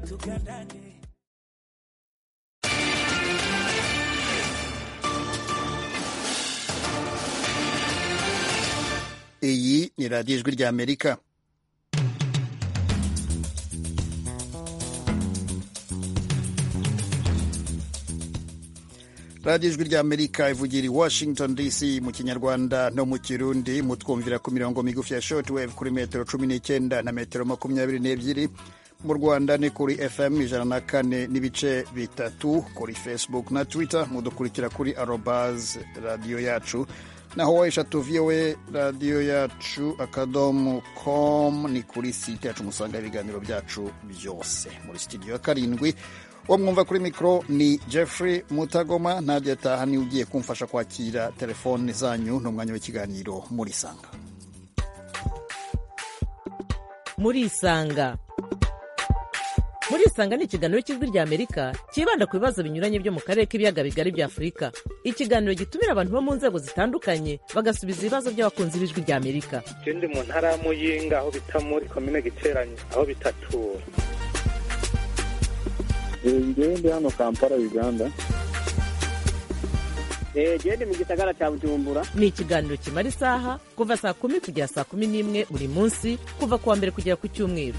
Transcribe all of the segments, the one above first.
tukutandane. iyi ni radiyo ijwi ry'amerika radiyo ijwi ry'amerika ivugira i washington dc mu kinyarwanda no mu kirundi mutwumvira ku mirongo migufi ya shortwave kuri metero cumi n'icyenda na metero makumyabiri n'ebyiri mu rwanda ni kuri fm ijana na kane n'ibice bitatu kuri facebook na twitter mudukurikira kuri arobaz radiyo yacu naho wa eshatu voa radiyo yacu akadomo com ni kuri site yacu musanga ibiganiro byacu byose muri sitidiyo ya karindwi uwo mwumva kuri mikoro ni jeffrey mutagoma ntabyo yataha niwe ugiye kumfasha kwakira telefone zanyu ni umwanya w'ikiganiro murisanga murisanga murisanga ni ikiganiro cy'ijwi rya amerika cyibanda ku bibazo binyuranye byo mu karere k'ibiyaga bigari bya afurika ikiganiro gitumira abantu bo mu nzego zitandukanye bagasubiza ibibazo by'abakunzi b'ijwi rya amerika ikindi mu ntara ya muyinga aho bita muri komine giteranye aho bitatura njyewe ndi hano kampala uganda genda mu gisagara cya bujumbura ni ikiganiro kimara isaha kuva saa kumi kugera saa kumi n'imwe buri munsi kuva ku wa mbere kugera ku cyumweru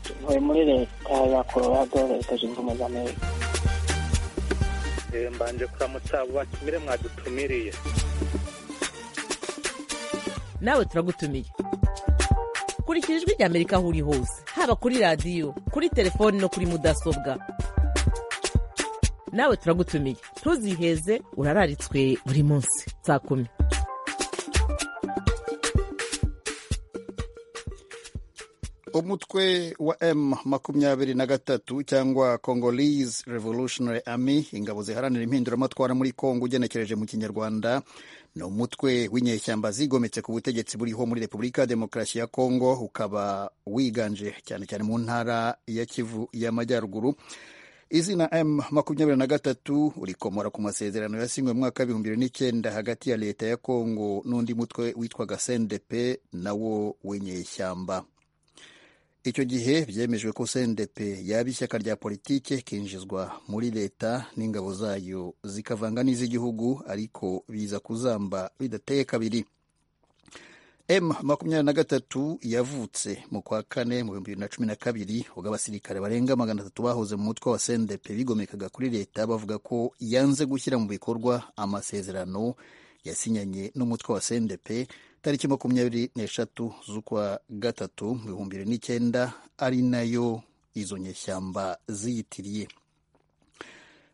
tuvuye muri leta ya colorado leta zunze ubumwe za amerika mbanje kuramutsa abo batumire mwadutumiriye nawe turagutumiye kurikira ijwi rya amerika aho uri hose haba kuri radiyo kuri telefoni no kuri mudasobwa nawe turagutumiye ntuziheze urararitswe buri munsi saa kumi umutwe wa m makumyabiri na gatatu cyangwa congolese revolutionary army ingabo ziharanira impinduramatwara muri kongo ugenekereje mu kinyarwanda ni umutwe w'inyeshyamba zigometse ku butegetsi buriho muri repubulika ya demokarasi ya kongo ukaba wiganje cyane cyane mu ntara ya kivu y'amajyaruguru izina m makumyabiri na gatatu urikomora ku masezerano yasinywe mu mwaka w'ibihumbi bibiri n'icyenda hagati ya leta ya kongo n'undi mutwe witwaga sendepe nawo w'inyeshyamba icyo gihe byemejwe ko cndp yaba ishyaka rya politike kinjizwa muri leta n'ingabo zayo zikavanga n'iz'igihugu ariko biza kuzamba bidateye kabiri m makumyabiri na gatatu yavutse mu kwa kane mu bihumbi bibiri na cumi na kabiri ubwo abasirikare barenga magana atatu bahoze mu mutwe wa cndp bigomekaga kuri leta bavuga ko yanze gushyira mu bikorwa amasezerano yasinyanye n'umutwe wa cndp tariki makumyabiri n'eshatu z'ukwa gatatu mu bihumbi bibiri n'icyenda ari nayo izo nyeshyamba ziyitiriye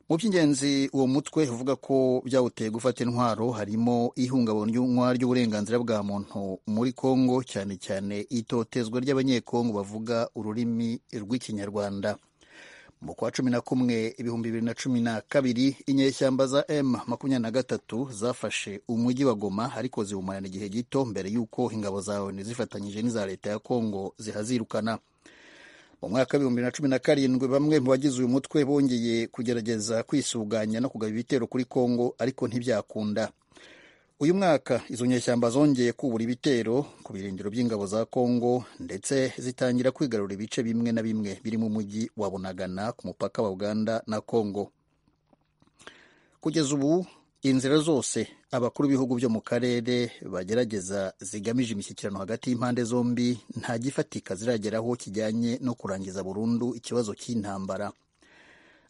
mu by'ingenzi uwo mutwe uvuga ko byawuteye gufata intwaro harimo ihungabanywa ry'uburenganzira bwa muntu muri kongo cyane cyane itotezwa ry'abanyekongo bavuga ururimi rw'ikinyarwanda mu kwa cumi na kumwe ibihumbi bibiri na cumi na kabiri inyeshyamba za m makumyabiri na gatatu zafashe umujyi wa goma ariko ziwumarana igihe gito mbere y'uko ingabo zawe zifatanyije n'iza leta ya kongo zihazirukana mu mwaka w'ibihumbi bibiri na cumi na karindwi bamwe mu bagize uyu mutwe bongeye kugerageza kwisuganya no kugaba ibitero kuri kongo ariko ntibyakunda uyu mwaka izo nyeshyamba zongeye kubura ibitero ku birindiro by'ingabo za kongo ndetse zitangira kwigarura ibice bimwe na bimwe birimo umujyi wa bunagana ku mupaka wa uganda na kongo kugeza ubu inzira zose abakuru b'ibihugu byo mu karere bagerageza zigamije imishyikirano hagati y'impande zombi nta gifatika zirageraho kijyanye no kurangiza burundu ikibazo cy'intambara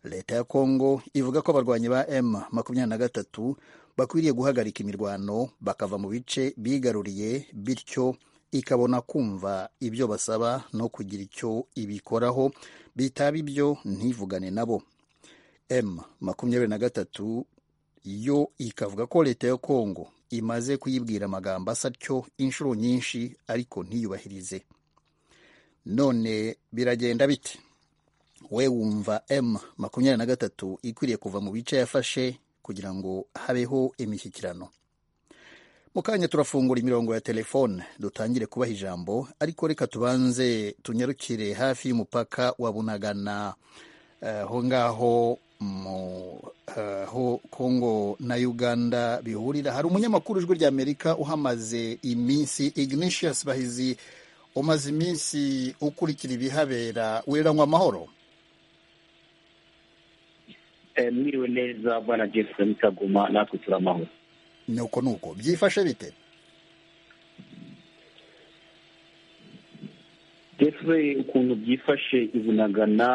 leta ya kongo ivuga ko abarwanyi ba m makumyabiri na gatatu bakwiriye guhagarika imirwano bakava mu bice bigaruriye bityo ikabona kumva ibyo basaba no kugira icyo ibikoraho bitaba ibyo ntivugane nabo m makumyabiri na gatatu yo ikavuga ko leta ya kongo imaze kuyibwira amagambo asa atyo inshuro nyinshi ariko ntiyubahirize none biragenda bite we wumva m makumyabiri na gatatu ikwiriye kuva mu bice yafashe kugira ngo habeho imishyikirano mu kanya turafungura imirongo ya telefone dutangire kubaha ijambo ariko reka tubanze tunyarukire hafi y'umupaka wa bunagana aho ngaho aho kongo na uganda bihurira hari umunyamakuru ijwi ry'amerika uhamaze iminsi ignatius bahizi umaze iminsi ukurikira ibihabera wiranywa amahoro Eh, miriwe neza bwana Jefferson Kagoma natwe turamahoro ni uko ni uko byifashe bite Jeffrey ukuntu byifashe ibunagana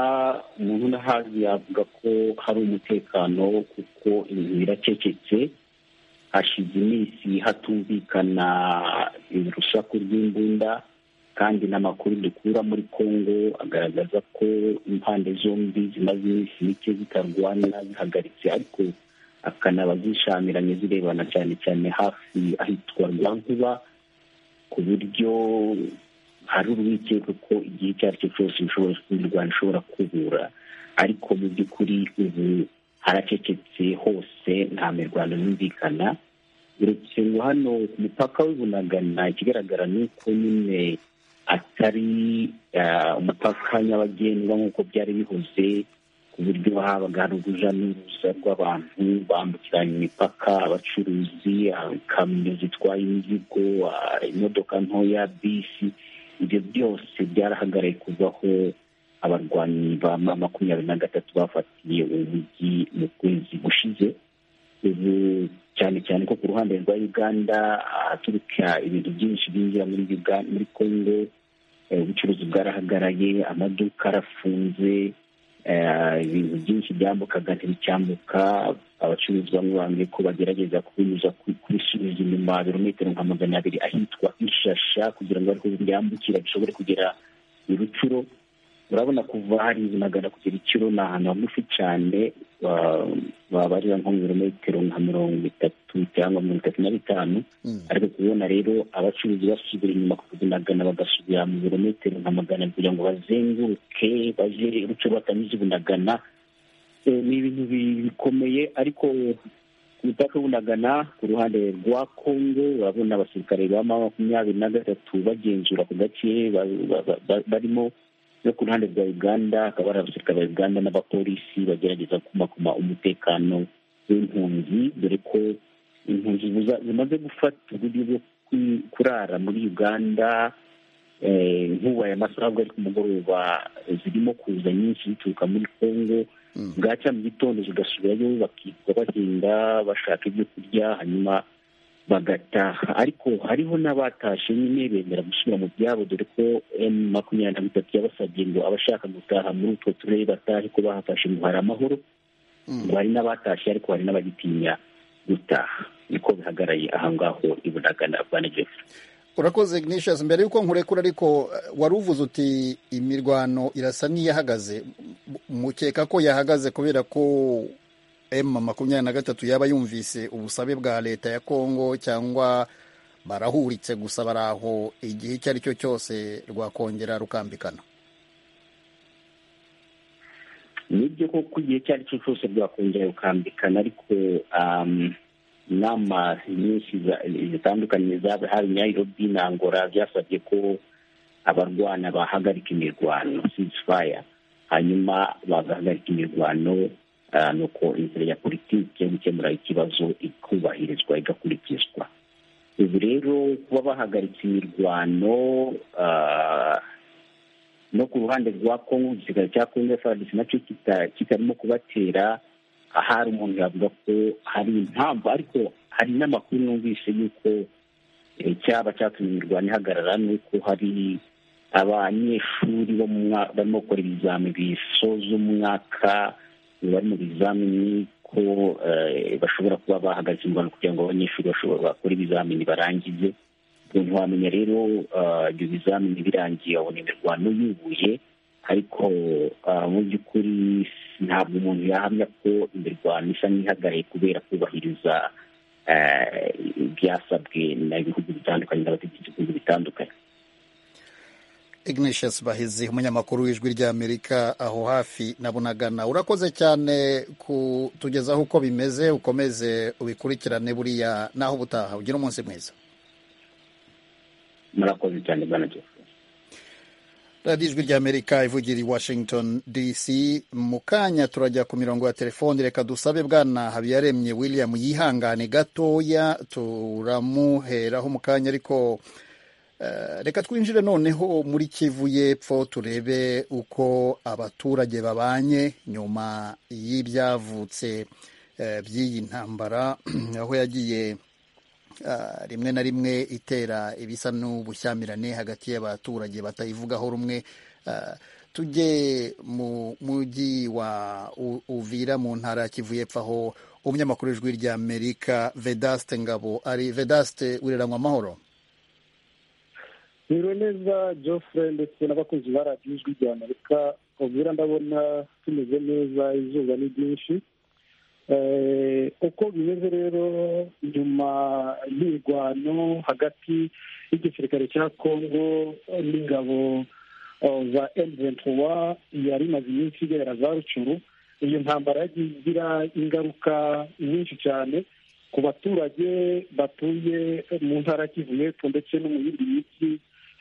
umuntu n'ahazi yavuga ko hari umutekano kuko inzu iracecetse hashize iminsi hatumvikana urusaku rw'imbunda kandi n'amakuru dukura muri kongo agaragaza ko impande zombi zimaze iminsi mike zitarwana zihagaritse ariko akanaba zishamiranye zirebana cyane cyane hafi ahitwa rwankuba ku buryo hari urwikekwe ko igihe icyo ari cyo cyose bishobora imirwano ishobora kubura ariko mu by'ukuri ubu haracecetse hose nta mirwano yumvikana uretse ngo hano ku mupaka w'ibunagana ikigaragara ni uko nyine atari eh, umupaka nyabagendwa nk'uko byari bihoze ku buryo habaga hari uruja n'uruza rw'abantu bambukiranya imipaka abacuruzi ikamyo zitwaye imizigo ah, imodoka ntoya bisi ibyo byose byarahagarariye kuvaho abarwanyi ba ma- makumyabiri na gatatu bafatiye umujyi mu kwezi gushize ubu cyane cyane ko ku ruhande rwa uganda ahaturuka ibintu byinshi byinjira muri Uga- muri congo eh, ubucuruzi bwarahagaraye amaduka arafunze eh, ibintu byinshi byambukaga ntibicyambuka abacuruzi bamwe bambwiye ko bagerageza kubinyuza ku- kubisubiza inyuma birometero nka magana abiri ahitwa ishasha kugira ngo ariko byambukira bishobore kugera i rucuro urabona kuva hari magana kugera ikiro ni ahantu hagufi cyane wa- wabarira nko mu birometero nka mirongo itatu cyangwa mirongo itatu na bitanu Mm. ariko kubona rero abacuruzi basubira inyuma kubunagana bagasubira mu birometero nka magana abiri kugira ngo bazenguruke baje uruce batanyuze ibunagana Eh, ni ibintu bi- bikomeye ariko ku mupaka w'ubunagana ku ruhande rwa kongo urabona abasirikare ba ma makumyabiri na gatatu bagenzura ku gace ba- ba- ba- ba- barimo no ku ruhande rwa uganda hakaba hari abasirikare ba uganda n'abapolisi bagerageza kumakuma umutekano w'impunzi dore ko impunzi buza- zimaze gufata uburyo bwo kwi- kurara muri uganda eh, nkuba ya masaha bwo ari ku mugoroba zirimo kuza nyinshi zituruka muri kongo Mm. bwacya mu gitondo zigasubirayo bakitwa bahinga bashaka ibyo kurya hanyuma bagataha ariko hariho n'abatashe nyine bemera gusubira mu byabo dore ko m makumyabiri na bitatu yabasabye ngo abashaka gutaha muri utwo turere batahe ko bahafashe ngo hari amahoro Mm. ngo hari n'abatashye ariko hari n'abagitinya gutaha niko bihagaraye aha ngaho i bunagana bwana jeff urakoze ignatius mbere y'uko nkurekura ariko eh, wari uvuze uti imirwano irasa n'iyahagaze M- mukeka ko yahagaze kubera ko m makumyabiri na gatatu yaba yumvise ubusabe bwa leta ya kongo cyangwa barahuritse gusa bari aho igihe icyo ari cyo cyose rwakongera rukambikana nibyo koko igihe icyo ari cyo cyose bwakongera bukambikana ariko um, inama nyinshi za- zitandukanye zabaye hari nairobi na angola byasabye ko abarwana bahagarika imirwano ceasefire hanyuma bagahagarika imirwano ah, nuko inzira ya politiki yo gukemura ikibazo ikubahirizwa igakurikizwa ubu rero kuba bahagaritse imirwano ah, no ku ruhande rwa kongo igisirikare cya kongo frdc nacyo kita- kitarimo kubatera ahari umuntu yavuga ko hari impamvu ariko hari n'amakuru numvise y'uko eh, cyaba cyatumye imirwano ihagarara ni uko hari abanyeshuri bo mu mwa- barimo gukora ibizami bisoza umwaka bari mu bizamini ko eh, bashobora kuba bahagaritse imirwano kugira ngo abanyeshuri bashobora bakore ibizamini barangize umuntu wamenya rero ah, ibyo bizamini birangiye abona imirwano yubuye ariko ah, mu by'ukuri ntabwo umuntu yahamya ko imirwano isa n'ihagaraye kubera kubahiriza eh, ibyasabwe na ibihugu bitandukanye n'abategetsi b'ibihugu bitandukanye ignatius bahizi umunyamakuru w'ijwi ry'amerika aho hafi na bunagana urakoze cyane kutugezaho uko bimeze ukomeze ubikurikirane buriya naho ubutaha ugira umunsi mwiza murakoze cyane bwana jeff radiyo ijwi ry'amerika ivugira i washington dc mu kanya turajya ku mirongo ya telefoni reka dusabe bwana habiyaremye william yihangane gatoya turamuheraho mu kanya ariko Eh, reka twinjire noneho muri kivu y'epfo turebe uko abaturage babanye nyuma y'ibyavutse eh, by'iyi ntambara aho yagiye ah, rimwe na rimwe itera ibisa n'ubushyamirane hagati y'abaturage batayivugaho rumwe Ah, tujye mu mujyi wa U- uvira mu ntara ya kivu y'epfo aho umunyamakuru w'ijwi rya amerika vedaste ngabo ari vedaste ureranywa amahoro Niriwe neza Geoffrey ndetse n'abakunzi ba radiyo ijwi rya Amerika ubwira ndabona tumeze neza izuba ni ryinshi Eh, uko bimeze rero nyuma y'irwano hagati y'igisirikare cya Congo n'ingabo eh, za M23 yari imaze iminsi igera za Rucuru iyo ntambara yagiye igira ingaruka nyinshi cyane ku baturage batuye mu ntara ya Kivu y'Epfo ndetse no mu yindi mijyi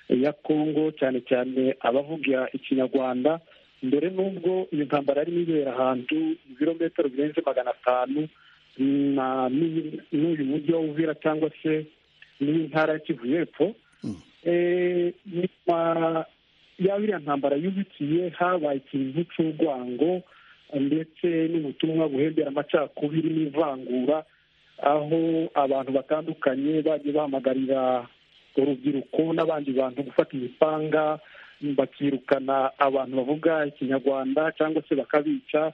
ya Congo cyane cyane abavuga ikinyarwanda mbere n'ubwo iyo ntambara yarimo ibera ahantu ibirometero birenze magana atanu na- n'uyu- n'uyu mujyi wa Uvira cyangwa se n'iyi ntara ya Kivu y'Epfo Mm. Eh, nyuma ya biriya ntambara yubikiye habaye ikintu cy'urwango ndetse n'ubutumwa buhembera amacakubiri n'ivangura aho abantu batandukanye bagiye bahamagarira urubyiruko n'abandi bantu gufata imipanga bakirukana abantu bavuga ikinyarwanda cyangwa se bakabica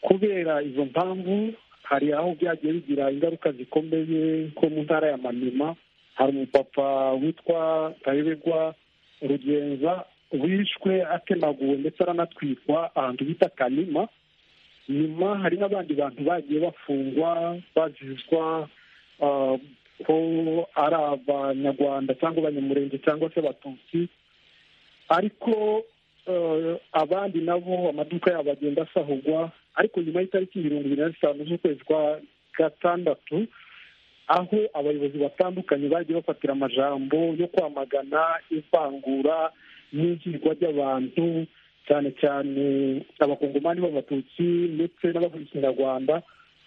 kubera izo mpamvu hari aho byagiye bigira ingaruka zikomeye nko mu ntara ya manima hari umupapa witwa tayoberwa rugenza wishwe atemaguwe ndetse aranatwikwa ahantu bita kanima nyuma hari n'abandi bantu bagiye bafungwa bazizwa ah, ko ari abanyarwanda cyangwa abanyamurenge cyangwa se abatutsi ariko eh, abandi nabo amaduka yabo agenda asahurwa ariko nyuma y'itariki mirongo ibiri na zitanu z'ukwezi kwa gatandatu aho abayobozi batandukanye bagiye bafatira amajambo yo kwamagana ivangura n'ihirwa ry'abantu cyane cyane abakongomani b'abatutsi ndetse n'abavuga ikinyarwanda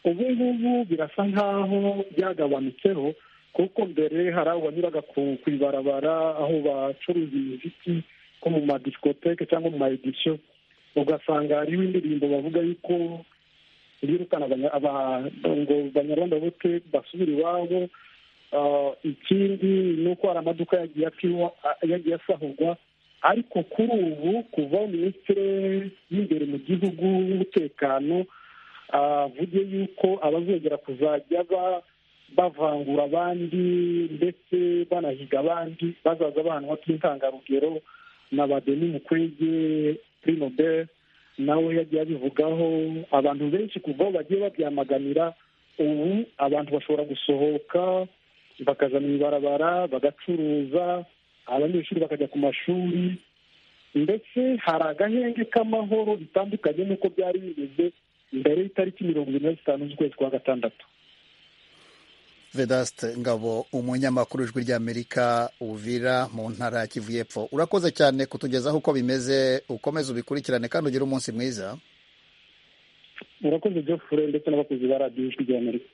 ubu ngubu birasa nk'aho byagabanutseho kuko mbere hari aho banyuraga ku ku ibarabara aho bacuruza imiziki nko mu madiskoteke cyangwa mu maedisiyo ugasanga hariho indirimbo bavuga yuko birukana abanya- aba- ngo banyarwanda bote basubira iwabo Ah, ikindi ni uko hari amaduka yagiye akiwa yagiye asahurwa ariko kuri ubu kuva minisitiri y'imbere mu gihugu w'umutekano avuge yuko abazongera kuzajya ba- bavangura abandi ndetse banahiga abandi bazaza bahanwa by'intangarugero na badeni mukwege prinobert nawe yagiye abivugaho abantu benshi kuva aho bagiye babyamaganira ubu abantu bashobora gusohoka bakaja mu ibarabara bagacuruza abanyeshuri bakajya ku mashuri ndetse hari agahenge k'amahoro bitandukanye n'uko byari bimeze mbere y'itariki mirongo irindwi na zitanu z'ukwezi kwa gatandatu vedaste ngabo umunyamakuru w'ijwi ry'amerika uvira mu ntara ya kivu y'epfo urakoze cyane kutugezaho uko bimeze ukomeze ubikurikirane kandi ugire umunsi mwiza murakoze geoffrey ndetse n'abakozi ba radiyo ijwi rya amerika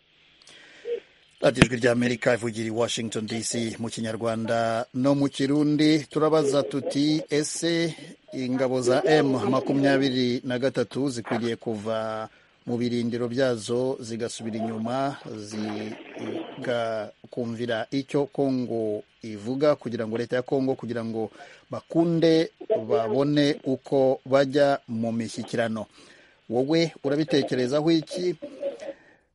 radiyo ijwi ry'amerika ivugira i washington dc mu kinyarwanda no mu kirundi turabaza tuti ese ingabo za m makumyabiri na gatatu zikwiriye kuva mu birindiro byazo zigasubira inyuma zigakumvira icyo kongo ivuga kugira ngo leta ya kongo kugira ngo bakunde babone uko bajya mu mishyikirano wowe urabitekerezaho iki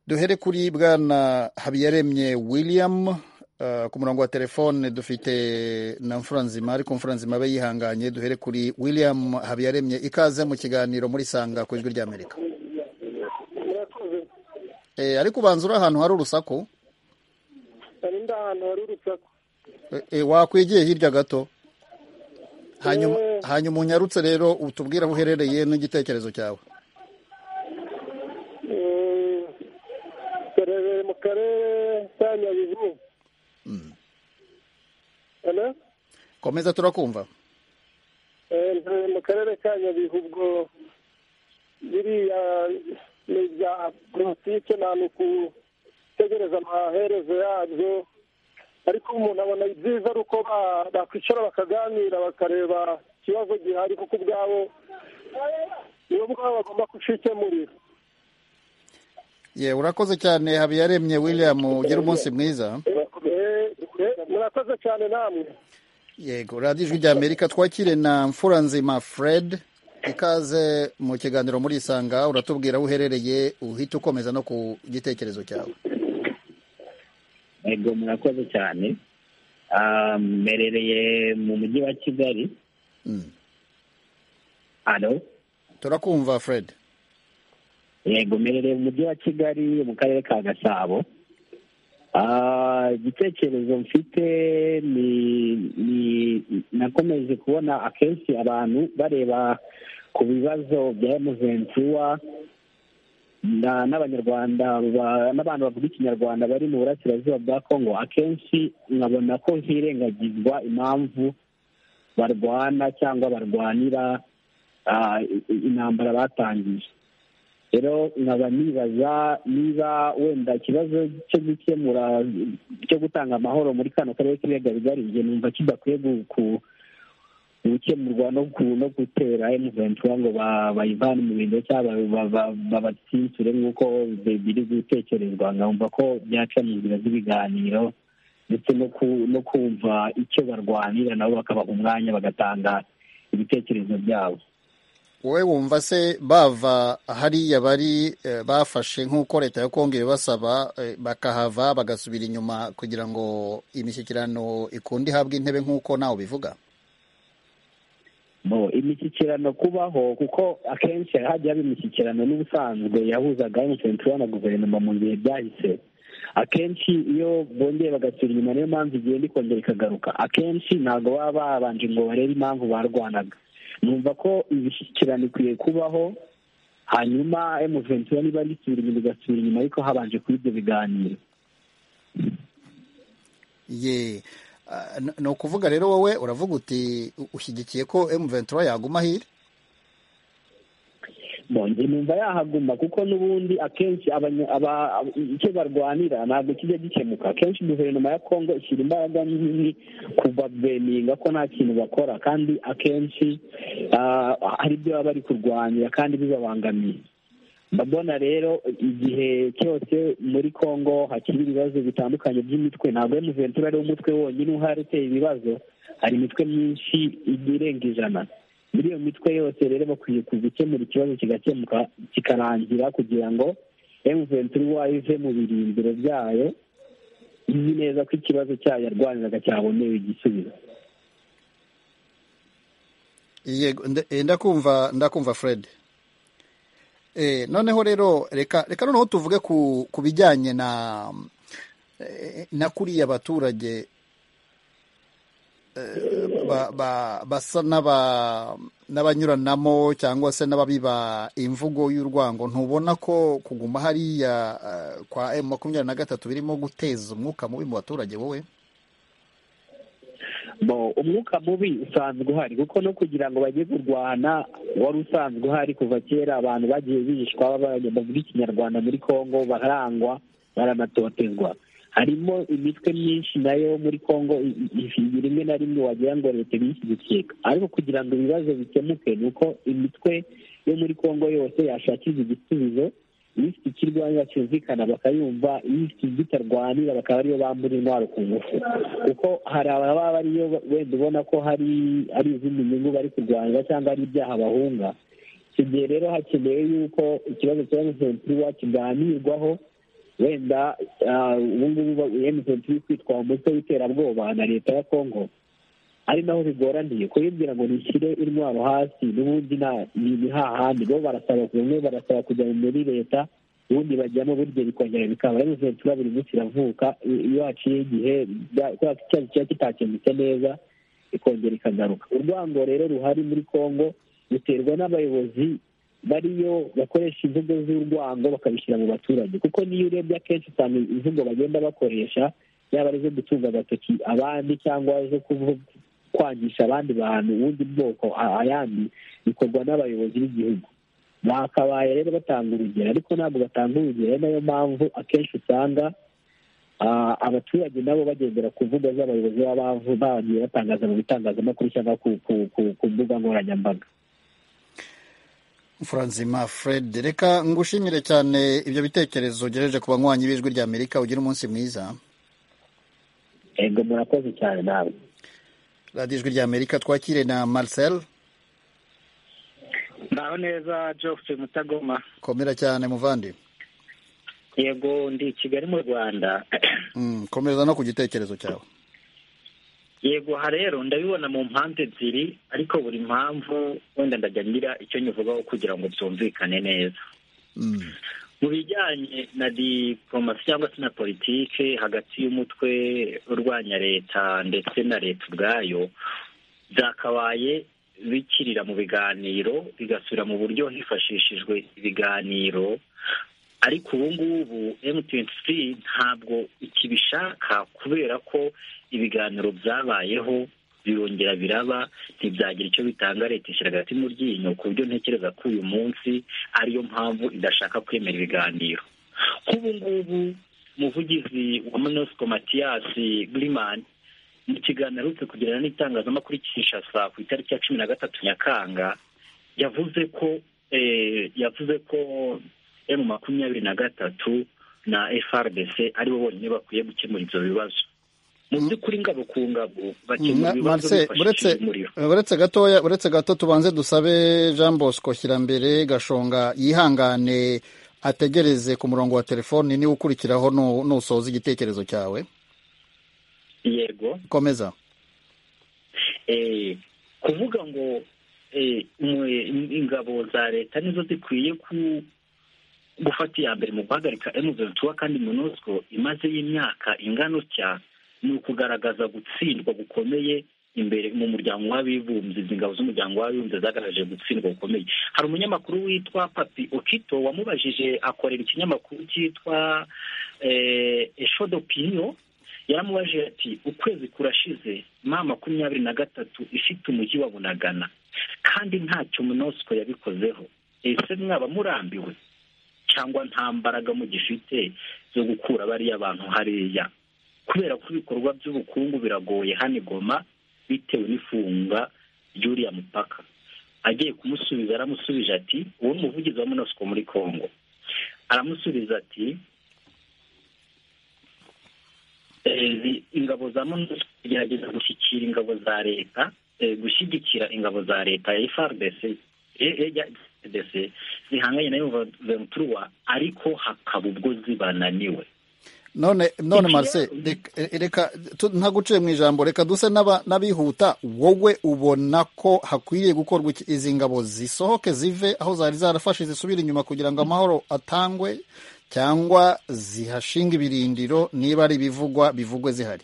duhere kuri bwana habiyaremye william uh, ku murongo wa telefone dufite na mfura nzima ariko mfura nzima abe yihanganye duhere kuri william habiyaremye ikaze mu kiganiro muri sanga ku ijwi ry'amerika e, ariko ubanza uri ahantu hari urusaku hari ndi ahantu hari urusaku e, e, wakwigiye hirya gato hanyuma hanyuma unyarutse rero utubwire aho uherereye n'igitekerezo cyawe turebere mu karere ka nyabihu komeza turakumva ntuye mu karere ka nyabihu ubwo biriya ni ibya politike nta nukutegereza amaherezo yabyo ariko umuntu abona ibyiza ari uko ba- bakwicara bakaganira bakareba ikibazo gihari kuko ubwabo nibo ubwabo bagomba kucikemurira ye urakoze cyane habiyaremye william ugira umunsi mwiza Eh, eh, murakoze cyane namwe yego radiyo ijwi ry'amerika twakire na mfura nzima fred ikaze mu kiganiro muri isanga uratubwira aho uherereye uhita ukomeza no ku gitekerezo cyawe yego murakoze cyane Ah, mberereye mu mujyi wa kigali Mm. alo turakumva fred yego mberereye mu mujyi wa kigali mu karere ka gasabo Ah, igitekerezo mfite ni ni- nakomeje kubona akenshi abantu bareba ku bibazo bya emuventura na- n'abanyarwanda ba- n'abantu bavuga ikinyarwanda bari mu burasirazuba bwa kongo akenshi nkabona ko hirengagizwa impamvu barwana cyangwa barwanira ah, i- i- intambara batangije rero nkaba nibaza niba wenda ikibazo cyo gukemura cyo gutanga amahoro muri kano karere k'ibiyaga bigari njye numva kidakwiye gu- ku- gukemurwa no ku- no gutera emuventura ngo ba- bayivane mu bintu cyangwa ba- ba- babatsinsure nk'uko bi- biri gutekerezwa nkumva ko byaca mu nzira z'ibiganiro ndetse no ku- no kumva icyo barwanira nabo bakabaha umwanya bagatanga ibitekerezo byabo wowe wumva se bava hariya bari eh, bafashe nk'uko leta ya kongo ibibasaba eh, bakahava bagasubira inyuma kugira ngo imishyikirano ikunde ihabwe intebe nk'uko nawe ubivuga Bo, imishyikirano kubaho kuko akenshi hajya haba imishyikirano n'ubusanzwe yahuzaga emutiyeni na guverinoma mu bihe byahise akenshi iyo bongeye bagasubira inyuma niyo mpamvu igenda ikongera ikagaruka akenshi ntabwo baba babanje ngo barebe impamvu barwanaga numva ko imishyikirano ikwiye kubaho hanyuma emutiyeni niba risubira inyuma igasubira inyuma ariko habanje kuba ibyo biganiro ye Ah, n- ni ukuvuga rero wowe uravuga uti u- ushyigikiye ko emuventura yaguma hiri bonje numva yahaguma kuko n'ubundi akenshi abanya- aba- ab- icyo barwanira ntabwo kijya gikemuka akenshi guverinoma ya kongo ishyira imbaraga nini kubabeninga ko nta kintu bakora kandi akenshi ah, hari ibyo baba bari kurwanira kandi bibabangamiye ndabona rero igihe cyose muri kongo hakiri ibibazo bitandukanye by'imitwe ntabwo emuventura ariwo mutwe wonyine uhari uteye ibibazo hari imitwe myinshi irenga ijana muri iyo mitwe yose rero bakwiye gukemura ikibazo kigakemuka kikarangira kugira ngo emuventura uwayo ive mu birindiro byayo izi neza ko ikibazo cyayo yarwaniraga cyabonewe igisubizo yego nda- eh, ndakumva ndakumva fred Eh, noneho rero reka reka noneho tuvuge ku ku bijyanye na eh, na kuriya abaturage eh, ba- ba- basa n'aba- n'abanyuranamo cyangwa se n'ababiba imvugo y'urwango ntubona ko kuguma hariya eh, kwa M makumyabiri na gatatu birimo guteza umwuka mubi mu baturage wowe bo umwuka mubi usanzwe uhari kuko no kugira ngo bajye kurwana wari usanzwe uhari kuva kera abantu bagiye bishwa baba- bavuga ikinyarwanda muri kongo barangwa baranatotezwa harimo imitwe myinshi nayo muri kongo i- i- rimwe na rimwe wagira ngo leta ibishyigikiye ariko kugira ngo ibibazo bikemuke ni uko imitwe yo muri kongo yose yashakirwa igisubizo iyo ifite ikirwanya cyumvikana bakayumva iyo ifite bitarwanira bakaba ariyo bambura intwaro ku ngufu kuko hari ababa bariyo wenda ubona ko hari ari izindi nyungu bari kurwanira cyangwa ari ibyaha bahunga icyo gihe rero hakeneye yuko ikibazo cya emutiyeni kiganirwaho wenda ah, ubu ngubu emutiyeni kwitwa umutwe w'iterabwoba na leta ya kongo ari naho bigoraniye kuyibwira ngo nishyire intwaro hasi n'ubundi nta ni hahandi bo barasaba bamwe barasaba kujya muri leta ubundi bajyamo burya bikongera bikaba rero ventura buri munsi iravuka i- iyo haciye igihe bya- kubera ko icyaha kiba kitakemutse neza ikongera ikagaruka urwango rero ruhari muri kongo ruterwa n'abayobozi bariyo bakoresha imvugo z'urwango bakabishyira mu baturage kuko niyo urebye akenshi usanga imvugo bagenda bakoresha yaba ari izo gutunga agatoki abandi cyangwa zo kuvu- kwangisha abandi bantu ubundi bwoko a- ayandi bikorwa n'abayobozi b'igihugu bakabaye rero batanga urugero ariko ntabwo batanga urugero ari nayo mpamvu akenshi usanga abaturage nabo bagendera ku mbuga z'abayobozi b'abavu bagiye batangaza mu bitangazamakuru cyangwa ku- ku- ku- ku mbuga nkoranyambaga Franzima Fred reka ngushimire cyane ibyo bitekerezo ugejeje ku banywanyi b'ijwi rya Amerika ugira umunsi mwiza ego murakoze cyane nawe radiyo ijwi rya Amerika twakire na Marcel naho neza geoffrey mutagoma komera cyane muvandi yego ndi i kigali mu rwanda Mm, komereza no ku gitekerezo cyawe yego aha rero ndabibona mu mpamvu ebyiri ariko buri mpamvu wenda ndajya ngira icyo nyivugaho kugira ngo byumvikane neza Mm, mu bijyanye na diporomasi cyangwa se na politike hagati y'umutwe urwanya leta ndetse na leta ubwayo byakabaye bikirira mu biganiro bigasubira mu buryo hifashishijwe ibiganiro ariko ubu ngubu mtc ntabwo ikibishaka kubera ko ibiganiro byabayeho birongera biraba ntibyagira icyo bitanga leta ishyira agati mu ryinyo ku buryo ntekereza ko uyu munsi ariyo mpamvu idashaka kwemera ibiganiro nk'ubu ngubu umuvugizi wa monosiko matiyasi girimani mu kiganiro aherutse kugirana n'itangazamakuru i kinshasa ku itariki ya cumi na gatatu nyakanga yavuze ko eh, yavuze ko emu makumyabiri na gatatu na frdc aribo bonyine bakwiye gukemura ibyo bibazo mu by'ukuri ngabo ku ngabo bakemura Ma- ibibazo Marcel bifashishije uretse umuriro uretse gatoya uretse gato tubanze dusabe Jean Bosco Kirambere Gashonga yihangane ategereze ku murongo wa telefoni niwe ukurikiraho nu- nusoza igitekerezo cyawe yego komeza eh, kuvuga ngo eh, umu- ingabo za leta nizo zikwiye ku gufata iya mbere mu guhagarika M23 kandi MONUSCO imaze y'imyaka ingana utya ni ukugaragaza gutsindwa gukomeye imbere mu muryango w'abibumbye izi ngabo z'umuryango w'abibumbye zagaragaje gutsindwa gukomeye hari umunyamakuru witwa papi okito wamubajije akorera ikinyamakuru cyitwa eh, esho d'opinion yaramubajije ati ukwezi kurashize ma makumyabiri na gatatu ifite umujyi wa bunagana kandi ntacyo MONUSCO yabikozeho ese mwaba murambiwe cyangwa nta mbaraga mugifite zo gukura bariya bantu hariya kubera ko ibikorwa by'ubukungu biragoye hano i Goma bitewe n'ifunga ry'uriya mupaka agiye kumusubiza aramusubije ati uwo muvugizi wa monosiko muri congo aramusubiza ati "Eh, ingabo za monosiko gerageza gushyikira ingabo za leta eh, gushyigikira ingabo za leta ya FRDC eh, eh, ya FRDC zihanganye na M23 ariko hakaba ubwo zibananiwe none none Iki- Marcel rek- reka tu- ntaguciye mu ijambo reka duse n'aba- n'abihuta wowe ubona ko hakwiriye gukorwa iki- izi ngabo zisohoke zive aho zari zarafashe zisubire inyuma kugira ngo amahoro atangwe cyangwa zihashinga ibirindiro niba ari ibivugwa bivugwe zihari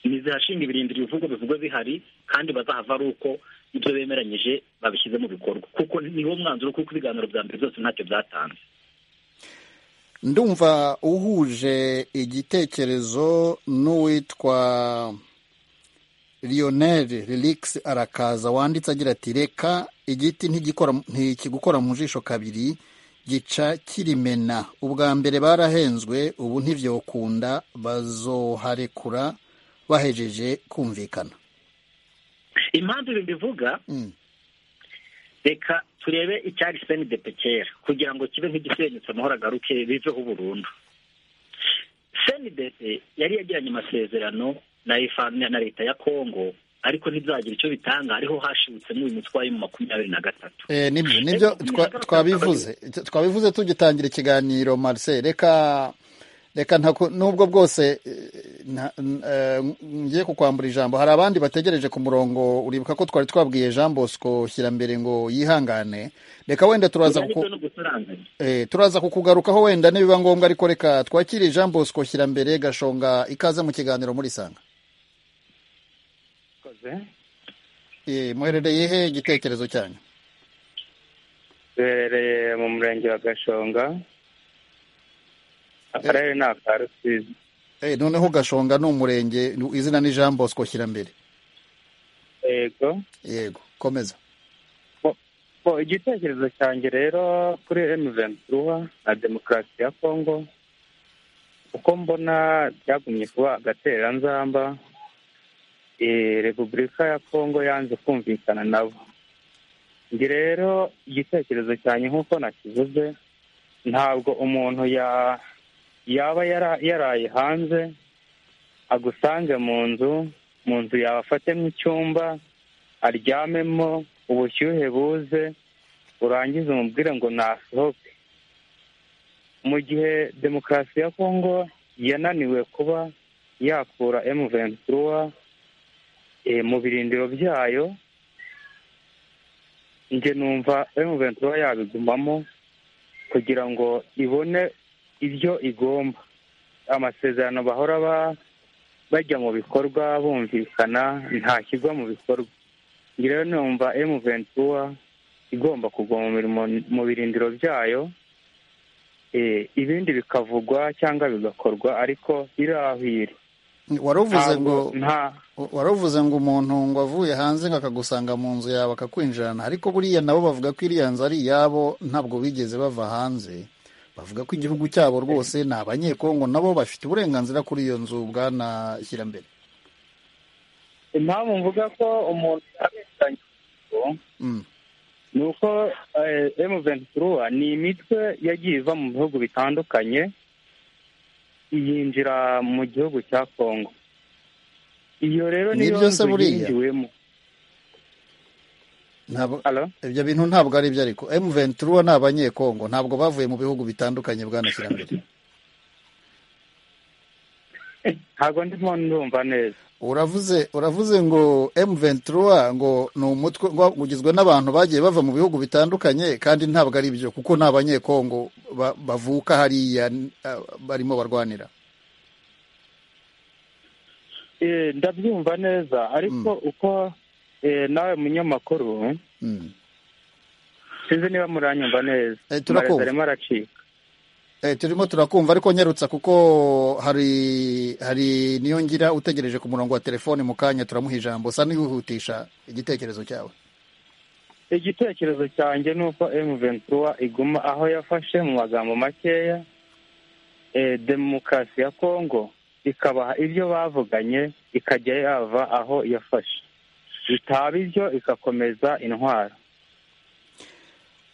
ntizihashinga ibirindiro ibivugo bivugwa bihari kandi bazahava ari uko ibyo bemeranyije babishyize mu bikorwa kuko niwo mwanzuro kuko ibiganiro bya mbere byose ntacyo byatanze ndumva uhuje igitekerezo n'uwitwa Lionel Relix arakaza wanditse agira ati reka igiti ntigikora ntikigukora mu jisho kabiri gica kirimena ubwa mbere barahenzwe ubu ntibyokunda bazoharekura bahejeje kumvikana impamvu ibi mbivuga Mm. reka turebe icyari senidepe kera kugira ngo kibe nk'igisenyutse amahoro agaruke biveho burundu senidepe yari yagiranye amasezerano na FA na leta ya kongo ariko ntibyagira icyo bitanga ariho hashibutsemo uyu mutwe wa emu makumyabiri na gatatu Eh, nibyo nibyo twa- twabivuze twabivuze tugitangira ikiganiro Marcel reka reka ntaku- nubwo bwose eh, nta- n- eh, ngiye kukwambura ijambo hari abandi bategereje ku murongo uribuka ko twari twabwiye Jean Bosco Kirambere ngo yihangane reka wenda turaza kuku- ibyo ni ugusaranganya eh, turaza kukugarukaho wenda nibiba ngombwa ariko reka twakire Jean Bosco Kirambere gashonga ikaze mu kiganiro muri sanga koze Eh, muherereye he igitekerezo cyanyu duherereye mu murenge wa gashonga akarere ni aka rusizi Eh, noneho gashonga ni umurenge izina ni Jean Bosco Kirambere yego yego komeza bo igitekerezo cyanjye rero kuri emu ventura na demokarasi ya kongo uko mbona byagumye kuba agatereranzamba eh, repubulika ya kongo yanze kumvikana nabo njye rero igitekerezo cyanjye nk'uko nakivuze ntabwo umuntu ya- yaba yara- yaraye hanze agusange mu nzu mu nzu yawe afatemo icyumba aryamemo ubushyuhe buze urangize umubwire ngo nasohoke mu gihe demokarasi ya kongo yananiwe kuba yakura emu ventura eh, mu birindiro byayo njye numva emu ventura yabigumamo kugira ngo ibone ibyo igomba amasezerano bahora ba- bajya mu bikorwa bumvikana ntashyirwa mu bikorwa njye rero numva emu ventura igomba kugwa mu mirimo- mu birindiro byayo eh, ibindi bikavugwa cyangwa bigakorwa ariko irahwire waravuze ngo Ntabwo- nta waravuze ngo umuntu ngo avuye hanze ngo akagusanga mu nzu yawe akakwinjirana ariko buriya nabo bavuga ko iriya nzu ari iyabo ntabwo bigeze bava hanze bavuga ko igihugu cyabo rwose ni abanyekongo nabo bafite uburenganzira kuri iyo nzu bwana shyirambere impamvu mvuga ko umuntu abesanya Mm. ni uko emu ventura ni imitwe yagiye iva mu bihugu bitandukanye yinjira mu gihugu cya kongo iyo rero Ni niyo byo se nzu buriya? yinjiwemo Ntabwo- Alo? ibyo bintu ntabwo ari byo ariko M23 ni abanyekongo ntabwo bavuye mu bihugu bitandukanye bwana shyirambere ntabwo ndimo ndumva neza uravuze uravuze ngo M23 ngo ni umutwe ngo ugizwe n'abantu bagiye bava mu bihugu bitandukanye kandi ntabwo ari byo kuko ni abanyekongo ba- bavuka hariya n- ah, barimo barwanira Eh, ndabyumva neza ariko uko eh, nawe munyamakuru Mm. sinzi niba muranyumva neza Eh, turakumva. Amarezo arimo aracika Eh, turimo turakumva ariko nyarutsa kuko hari hari niyo ngira utegereje ku murongo wa telefone mu kanya turamuha ijambo sa n'ihutisha igitekerezo cyawe igitekerezo cyanjye ni uko emu ventura iguma aho yafashe mu magambo makeya eh, demokarasi ya kongo ikabaha ibyo bavuganye ikajya yava aho yafashe bitaba ibyo igakomeza intwaro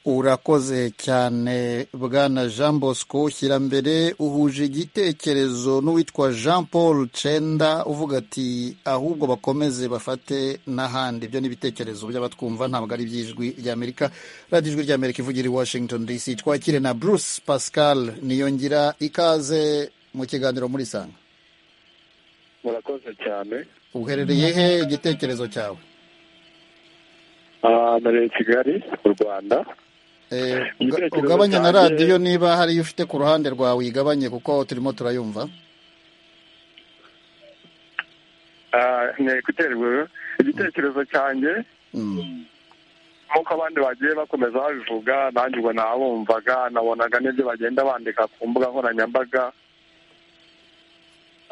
urakoze cyane bwana jean bosco shyirambere uhuje igitekerezo n'uwitwa jean paul cenda uvuga ati ahubwo bakomeze bafate n'ahandi ibyo ni ibitekerezo by'abatwumva ntabwo ari iby'ijwi ry'amerika radiyo ijwi ry'amerika ivugira i washington dc twakire na bruce pascal niyongira ikaze mu kiganiro muri sanga murakoze cyane uherereye he igitekerezo cyawe Ah, nabereye i kigali mu rwanda Eh, uga- Igitekerezo ugabanye na cyanjye- radiyo niba hari iyo ufite ku ruhande rwawe uyigabanye kuko turimo turayumva Ah, nkeneye guterwa igitekerezo cyanjye Mm. nk'uko abandi bagiye bakomeza babivuga nanjye ubwo nabumvaga nabonaga n'ibyo bagenda bandika ku mbuga nkoranyambaga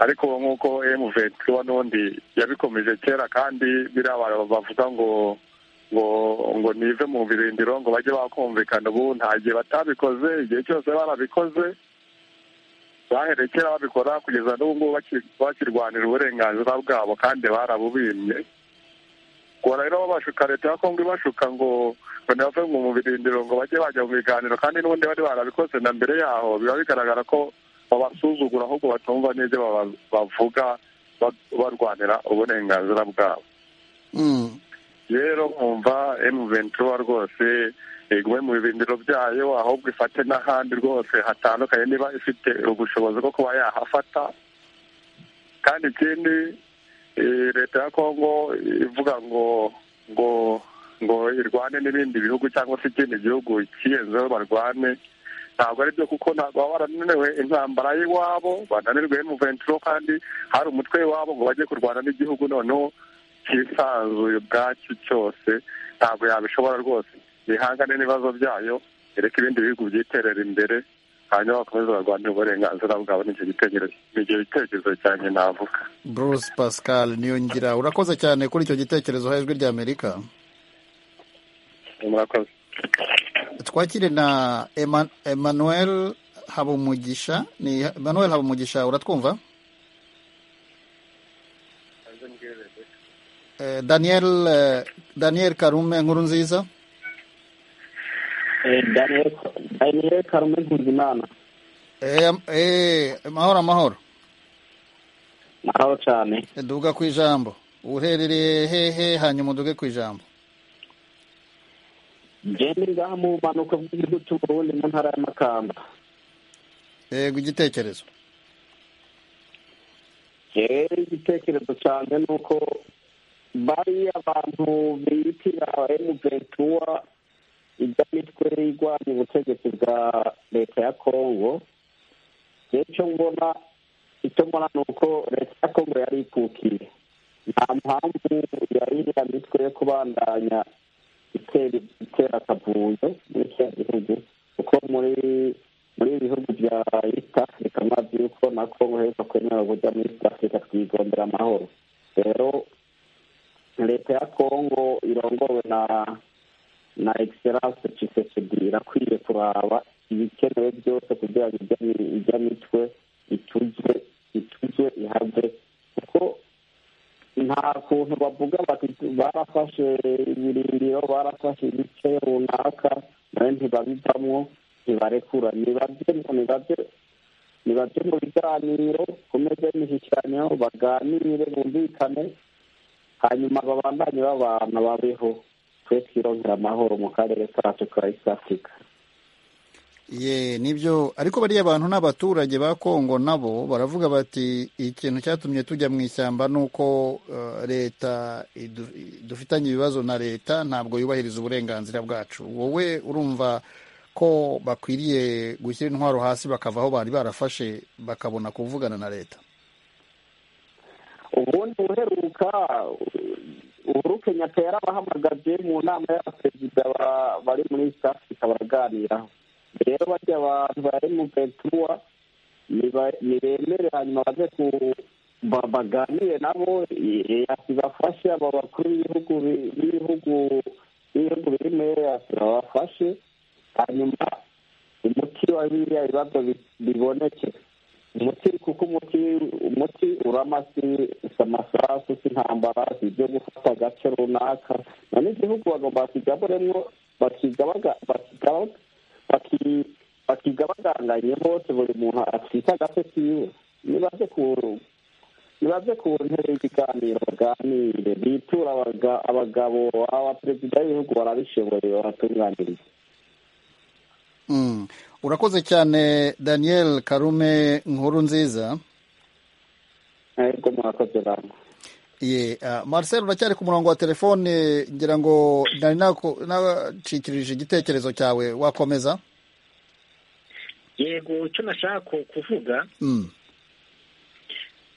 ariko ubu nk'uko emuventura n'ubundi yabikomeje kera kandi biriya abantu bavuga ngo ngo ngo nive mu birindiro ngo bajye bakumvikana ubu nta gihe batabikoze igihe cyose barabikoze bahereye kera babikora kugeza n'ubu ngubu baki- bakirwanira uburenganzira bwabo kandi barabubimye ngo rero babashuka leta ya kongo ibashuka ngo ngo ntibave mu birindiro ngo bajye bajya mu biganiro kandi n'ubundi bari barabikoze na mbere yaho biba bigaragara ko babasuzugura ahubwo batumva n'ibyo baba- bavuga ba- barwanira uburenganzira bwabo Mm. rero nkumva emu ventura rwose igume mu birindiro byayo ahubwo ifate n'ahandi rwose hatandukanye niba ifite ubushobozi bwo kuba yahafata kandi ikindi eh, leta ya kongo ivuga ngo ngo ngo irwane n'ibindi bihugu cyangwa se ikindi gihugu kiyenzeho barwane ntabwo ari byo kuko ntabwo baba barananiwe intambara y'iwabo bananirwe emu ventura kandi hari umutwe w'iwabo ngo bajye kurwana n'igihugu noneho cyisanzuye ubwacyo cyose ntabwo yabishobora rwose bihangane n'ibibazo byayo ereka ibindi bihugu byiterera imbere hanyuma bakomeze barwanire uburenganzira bwabo n'icyo gitekerezo ni icyo gitekerezo cyanjye navuga Bruce Pascal Niyongira urakoze cyane kuri icyo gitekerezo ha ijwi ry'Amerika murakoze twakire na Eman- Emmanuel habumugisha ni manuel habumugisha uratwumva Eh, daniel eh, daniel karume nkuru nziza daniel daniel karume nkuzimana Eh, eh, amahoro amahoro naho cyane duga ku ijambo uherereye hehe hanyuma uduge ku ijambo ngende ngaha mu mpanuka bw'igihugu cy'u Burundi mu ntara ya Makamba yego igitekerezo rero igitekerezo cyane ni uko bari abantu bitira emuventura ijya mitwe irwanya ubutegetsi bwa leta ya kongo rero icyo mbona icyo mbona ni uko leta ya kongo yari ipfukiye nta mpamvu yari iriya mitwe yo kubandanya itera itera akavuyo muri kiriya gihugu kuko muri muri ibi bihugu bya east africa amazi yuko na kongo heruka kwemera kujya muri east africa twigondera amahoro rero leta ya kongo irongowe na na egiseranse cisekedi irakwiye kuraba ibikenewe byose kugira ngo ijya- ijya mitwe ituzwe ituzwe ihave kuko nta kuntu bavuga bati barafashe ibirindiro barafashe ibice runaka nawe ntibabivamwo ntibarekura nibabye nibabye nibabye mu biganiro ku meza y'imishyikiranyo baganire bumvikane hanyuma babandanye babana babeho twe twirongera amahoro mu karere kacu ka east africa ye nibyo ariko bariya bantu n'abaturage ba kongo nabo baravuga bati ikintu cyatumye tujya mu ishyamba ni uko eh, leta idu- i- dufitanye ibibazo na leta ntabwo yubahiriza uburenganzira bwacu wowe urumva ko bakwiriye gushyira intwaro hasi bakava aho bari barafashe bakabona kuvugana na leta ubundi uheruka uhuru kenyatta yarabahamagaje mu nama y'abaperezida ba- bari muri east africa baraganiraho rero bajya abantu bari mu ventura nibemere hanyuma baze ku- ba- baganire nabo EAC bafashe abo bakuru b'ibihugu bi- b'ibihugu b'ibihugu biri muri EAC babafashe hanyuma umuti wa biriya bibazo bi- biboneke umuti kuko umuti umuti uramasi si amasasu si intambara si ibyo gufata agace runaka none igihugu bagomba bakigaburemo bakigabaga bakigabaga baki- bakigabaganganye bose buri muntu atwite agace kiwe nibaze ku nibaze ku ntebe y'ibiganiro baganire bitura abaga- abagabo abaperezida b'ibihugu barabishoboye baratunganiriza Mm. urakoze cyane daniel karume nkuru nziza ariko murakoze bantu ye ah, marcel uracyari ku murongo wa telefone ngira ngo nari naku- nacikirije igitekerezo cyawe wakomeza yego icyo nashaka kuvuga Mm.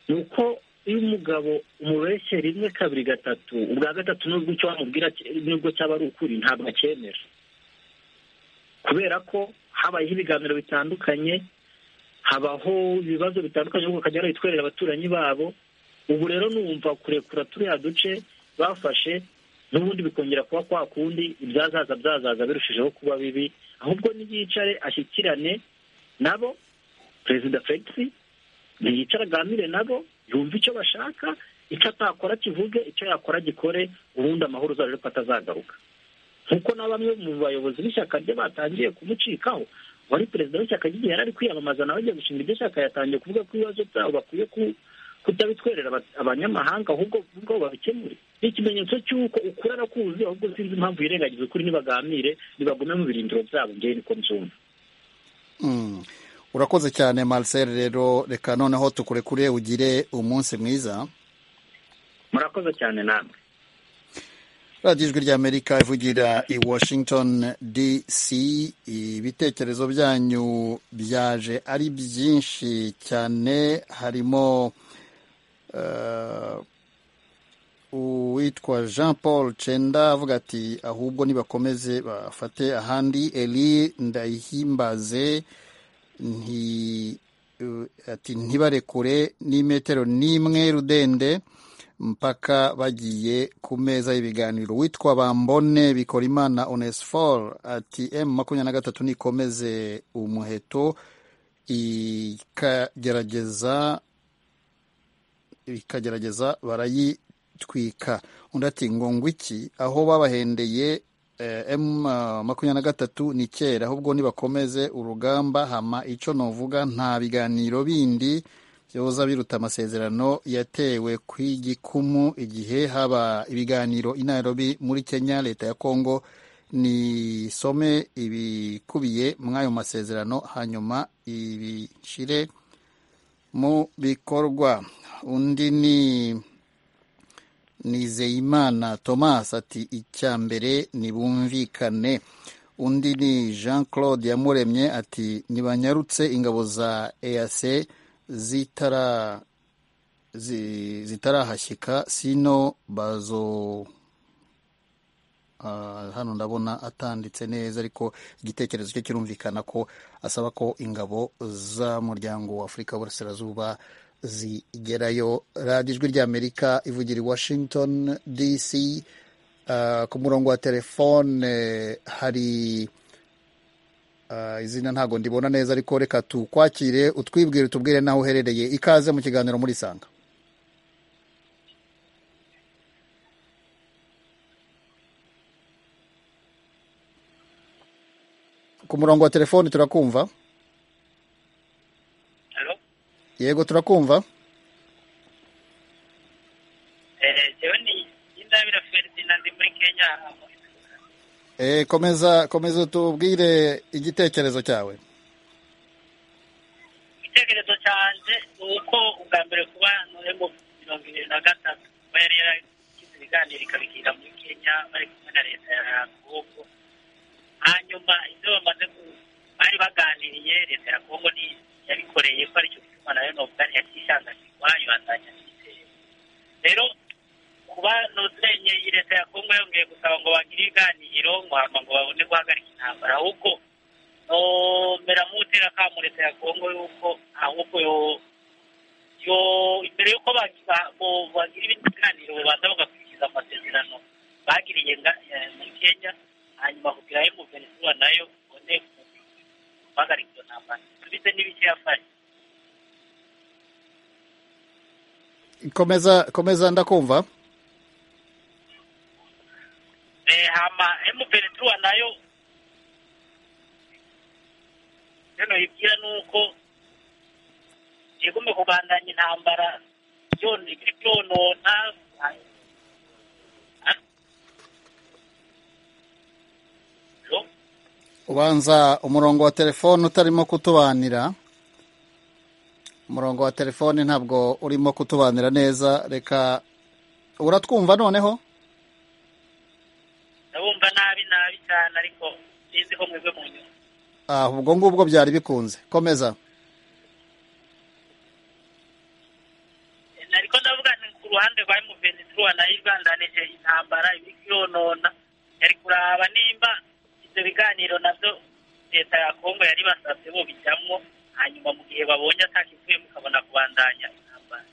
ni uko iyo umugabo umubeshye rimwe kabiri gatatu ubwa gatatu nubwo icyo wamubwira ki- nubwo cyaba ari ukuri ntabwo acyemera kubera ko habayeho ibiganiro bitandukanye habaho ibibazo bitandukanye ahubwo bakajya barabitwerera abaturanyi babo ubu rero numva kurekura turiya duce bafashe n'ubundi bikongera kuba kwa kundi ibyazaza byazaza birushijeho kuba bibi ahubwo niyicare ashyikirane nabo perezida felix ntiyicara aganire nabo yumve icyo bashaka icyo atakora kivuge icyo yakora agikore ubundi amahoro uzarebe ko atazagaruka nk'uko na bamwe mu bayobozi b'ishyaka rye batangiye kumucikaho wari perezida w'ishyaka ry'igihe yari ari kwiyamamaza nawe agiye gushinga iryo shyaka yatangiye kuvuga ko ibibazo byabo bakwiye ku- kutabitwerera aba- abanyamahanga ahubwo ubwo babikemure ni ikimenyetso cy'uko ukuri arakuzi ahubwo sinzi impamvu yirengagiza ukuri ntibaganire ntibagume mu birindiro byabo ngewe niko mbyumva Mm. urakoze cyane marcel rero reka noneho tukurekure ugire umunsi mwiza murakoze cyane namwe radiyo ijwi ry'amerika ivugira i washington dc ibitekerezo byanyu byaje ari byinshi cyane harimo eh, uwitwa jean paul cenda avuga ati ahubwo nibakomeze bafate ahandi eli ndayihimbaze nti eh, ati ntibarekure n'imetero n'imwe rudende mpaka bagiye ku meza y'ibiganiro witwa bambone bikora imana onesfor ati m makumyabiri na gatatu nikomeze umuheto ikagerageza ikagerageza barayitwika undi ati ngo ngwiki aho babahendeye m makumyabiri na gatatu ni kera ahubwo nibakomeze urugamba hama icyo novuga nta biganiro bindi byoza biruta amasezerano yatewe ku igikumu igihe haba ibiganiro i Nairobi muri kenya leta ya kongo nisome ibikubiye muri ayo masezerano hanyuma ibishyire mu bikorwa undi ni nizeyimana thomas ati icya mbere ntibumvikane undi ni jean claude yamuremye ati ntibanyarutse ingabo za ease zitarahashyika sino bazo hano ndabona atanditse neza ariko igitekerezo cye kirumvikana ko asaba ko ingabo z'umuryango w'afurika w'uburasirazuba zigerayo radiyo ijwi ry'amerika ivugira i washington dc ku murongo wa telefone hari izina ntabwo ndibona neza ariko reka tukwakire utwibwire utubwire n'aho uherereye ikaze mu kiganiro muri sanga ku murongo wa telefone turakumva yego turakumva eee komeza komeza tubwire igitekerezo cyawe igitekerezo cyanjye ni uko ubwa mbere kuba noneho mirongo irindwi na gatatu kuba yari yaragize ibiganiro ikabikira muri kenya bari kumwe na leta ya kongo hanyuma ibyo bamaze bari baganiriye leta ya kongo ni yabikoreye ko aricyo gituma nayo n'ubwari yakisanganyirwa yibandanya n'igitero rero kuba nozenye iyi leta ya kongo yongeye gusaba ngo bagire ibiganiro ngo hama ngo babone guhagarika intambara ahubwo nomera mutera kamu leta ya kongo yuko ahubwo yo yo imbere y'uko bagira ibindi biganiro babanza bagakurikiza amasezerano bagiriye muri kenya hanyuma kugira ngo venezuela nayo ibone guhagarika iyo ntambara bise n'ibiki yafashe komeza komeza ndakumva hama emuperetuwa nayo rero ibwira ni uko igume kubandanya intambara byonona ubanza umurongo wa telefone utarimo kutubanira umurongo wa telefone ntabwo urimo kutubanira neza reka uratwumva noneho ndabumva nabi nabi cyane ariko sinzi ko mwebwe mu nyuma aha ubwo ngubwo byari bikunze komeza ariko ndavuga ni ku ruhande rwa emuvenituwa nayo irwandanije intambara ibiri kwiyonona yari kuraba nimba ibyo biganiro nabyo leta ya kongo yari basabye bo bijyamo hanyuma mu gihe babonye atakivuye mukabona kubandanya intambara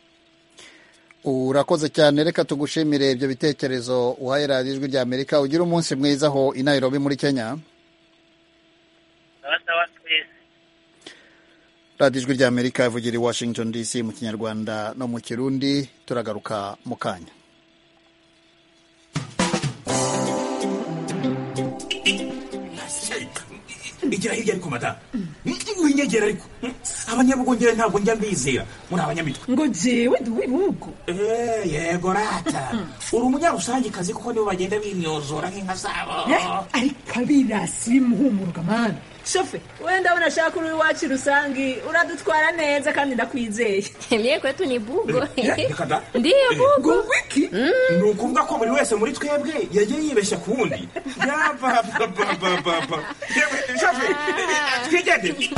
urakoze cyane reka tugushimire ibyo bitekerezo uhaye radiyo ijwi rya amerika ugire umunsi mwiza aho i nairobi muri kenya sawa twese radiyo ijwi rya amerika ivugira i washington dc mu kinyarwanda no mu kirundi turagaruka mu kanya igira hirya ariko madamu winyegera ariko abanyabugongera ntabwo njya mbizera muri abanyamitwe ngo jewe ndi uw'ibihugu Eh, yego rata uri umunyarusangikazi kuko nibo bagenda binyozora nk'inka zabo ariko abirasi bimuhumurwa mana shofe wenda unashaka uri iwacu rusangi uradutwara neza kandi ndakwizeye mye kwetu ni bugo reka da ndiyo bugo wiki ni ukuvuga ko buri wese muri twebwe yagiye yibeshya ku wundi yabababababa yewe shafe twigendere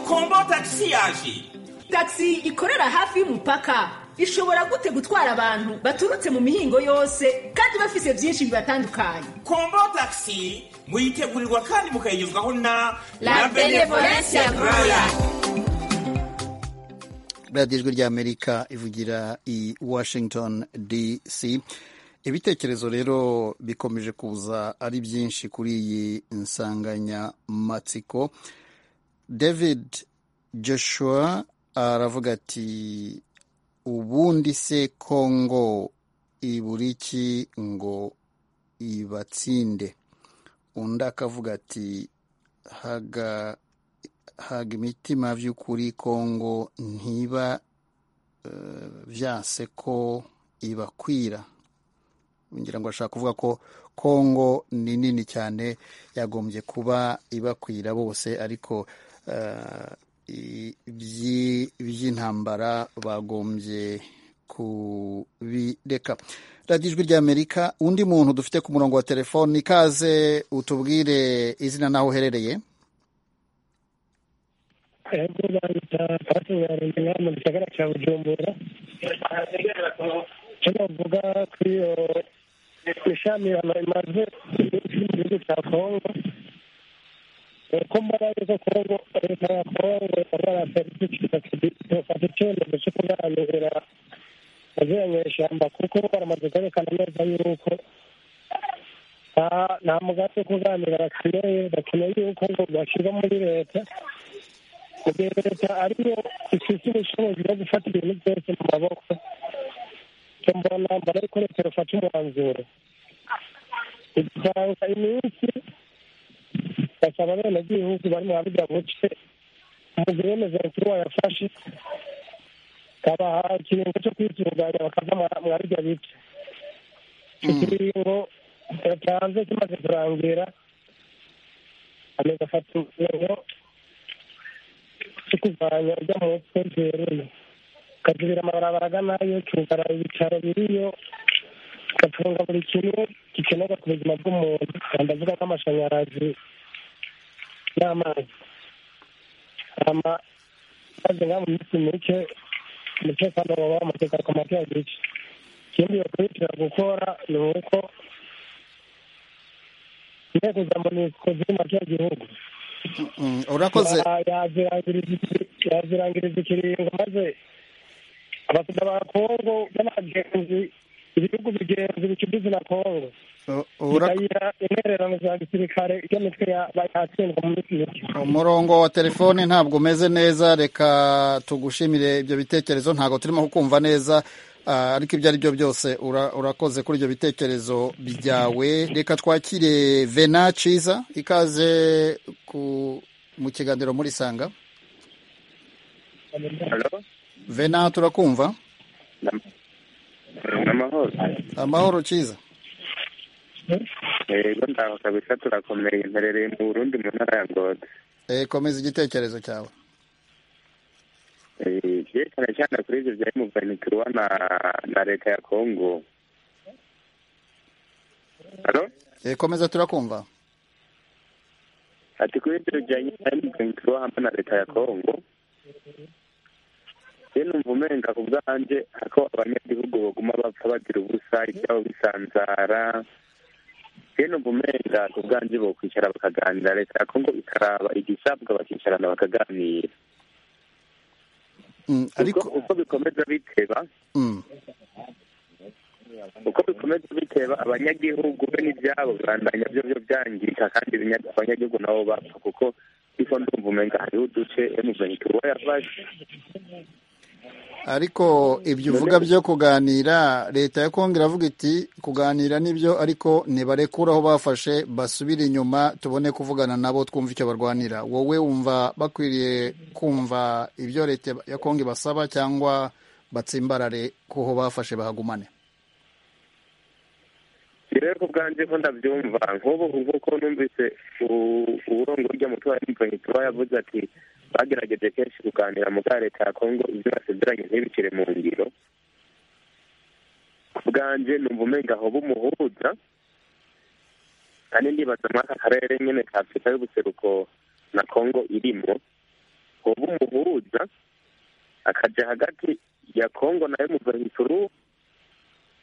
kombo tagisi yaje taxi ikorera hafi y'umupaka ishobora gute gutwara abantu baturutse mu mihingo yose kandi bafise byinshi bibatandukanye kombo tagisi muyitegurirwa kandi mukayigezwaho na La Benevolence Royal. radiyo ijwi rya amerika ivugira i washington dc ibitekerezo rero bikomeje kuza ari byinshi kuri iyi nsanganyamatsiko david joshua aravuga ati ubundi se kongo ibura iki ngo ibatsinde undi akavuga ati haga haga imitima by'ukuri kongo ntiba eh, byase ko ibakwira ngira ngo ashaka kuvuga ko kongo ni nini cyane yagombye kuba ibakwira bose ariko eh, i- ibyi- by'intambara bagombye kubireka radiyo ijwi ry'amerika undi muntu dufite ku murongo wa telefoni ikaze utubwire izina n'aho uherereye ahubwo bahita batunganirwa inama mu gisagara cya bujumbura icyo navuga kuri iyo ishami imaze mu gihugu cya kongo ni uko mbona yuko kongo leta ya kongo barafata icyemezo cyo kuganira aziranye ishyamba kuko baramaze kwerekana neza yuko nta- nta mugambi wo kuganira bakeneye bakeneye yuko ngo bashyirwa muri leta kugira ngo leta ariyo ifite ubushobozi bwo gufata ibintu byose mu maboko icyo mbona mbona yuko leta yafata umwanzuro itanga iminsi basaba abenegihugu bari mu buriya buce mu bwemeza mukuru yafashe kabaha ikiringo cyo kwitunganya bakava mwa buriya bice icyo kiringo yatanze kimaze kurangira ameze afata ingingo cyo kuvanya ujya mu mutwe byeruye ukajurira amabarabara aganayo cyugara ibicaro biriyo ugatunga buri kimwe gikenerwa ku buzima bw'umuntu ndavuga ko amashanyarazi n'amazi ama maze nka mu minsi mike umutekano waba wamaze ku mateka gice ikindi bakurikira gukora ni uko inteko za monusco ziri mu mateka gihugu Mm, urakoze Ya- yazirangiriza iki- yazirangiriza ikiringo maze abasida ba kongo n'abagenzi ibihugu bigenzi bicudize na kongo u- ura- bikayira intererano za gisirikare iyo mitwe ya- ba- yatsindwa mu minsi mike umurongo wa telefoni ntabwo umeze neza reka tugushimire ibyo bitekerezo ntabwo turimo kukumva neza ah, ariko ibyo ari byo byose ura- urakoze kuri ibyo bitekerezo byawe reka twakire vena ciza ikaze ku- mu kiganiro muri sanga Hello? vena turakumva amahoro amahoro ciza yego ndaho kabisa turakomeye mperereye mu burundi mu ntara ya ngozi Eh, komeza igitekerezo cyawe Eh, yerekana cyane kuri ibyo bya emuvanikirwa na na leta ya kongo Eh, komeza turakumva ati kuri ibyo bijyanye na emuvanikirwa hamwe na leta ya kongo ye numva umenga ku bwanjye ako abanyagihugu baguma bapfa bagira ubusa ibyabo bisanzara ye numva umenga ku bwanjye bokwicara bakaganira leta ya kongo ikaraba igisabwa bakicarana bakaganira Mm, ariko Uko- uko bikomeza biteba mm, uko bikomeza biteba abanyagihugu be n'ibyabo birandanya byo byo byangirika kandi ibinya- abanyagihugu nabo bapfa kuko ariko ndumva umenga hariho uduce emuventura yafashe ariko ibyo uvuga byo kuganira leta ya kongo iravuga iti kuganira nibyo ariko nibarekure aho bafashe basubire inyuma tubone kuvugana nabo twumva icyo barwanira wowe wumva bakwiriye kumva ibyo leta ya kongo ibasaba cyangwa batsimbarare kuho bafashe bahagumane si rero ku bwanjye ko ndabyumva nk'ubu nk'uko numvise u- uburongoryi umutwe wa emuventura yavuze ati bagerageje kenshi kuganira mu bwa leta ya kongo ibyo basezeranye ntibicire mu ngiro ku bwanjye numva umenga aho bumuhuza kandi ndibaza muri aka karere nyine ka afurika y'ubuseruko na kongo irimo hoba umuhuza akajya hagati ya kongo na emuventura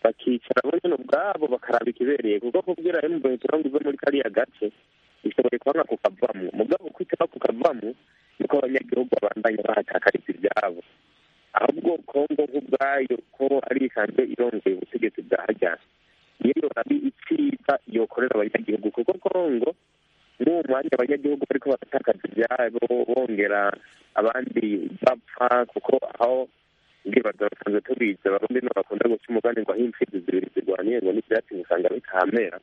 bakicara bo nyine ubwabo bakaraba ikibereye kuko kubwira emuventura ngo ive muri kariya gace bishoboye kubona kukavamo mugabo kwitaba kukavamo niko abanyagihugu babandanya bahatakariza ibyabo ahubwo kongo nk'ubwayo ko ari isanzwe irongoye ubutegetsi bwa hajyana iyo yorabi icyiza yokorera abanyagihugu kuko kongo muri uwo mwanya abanyagihugu bariko baratakaza ibyabo bongera abandi bapfa kuko aho ubwibaza basanzwe tubizi abarundi nibo bakunda guca umugani ngo aho impfizi zibiri zirwaniye ngo n'ibyatsi usanga bitahamera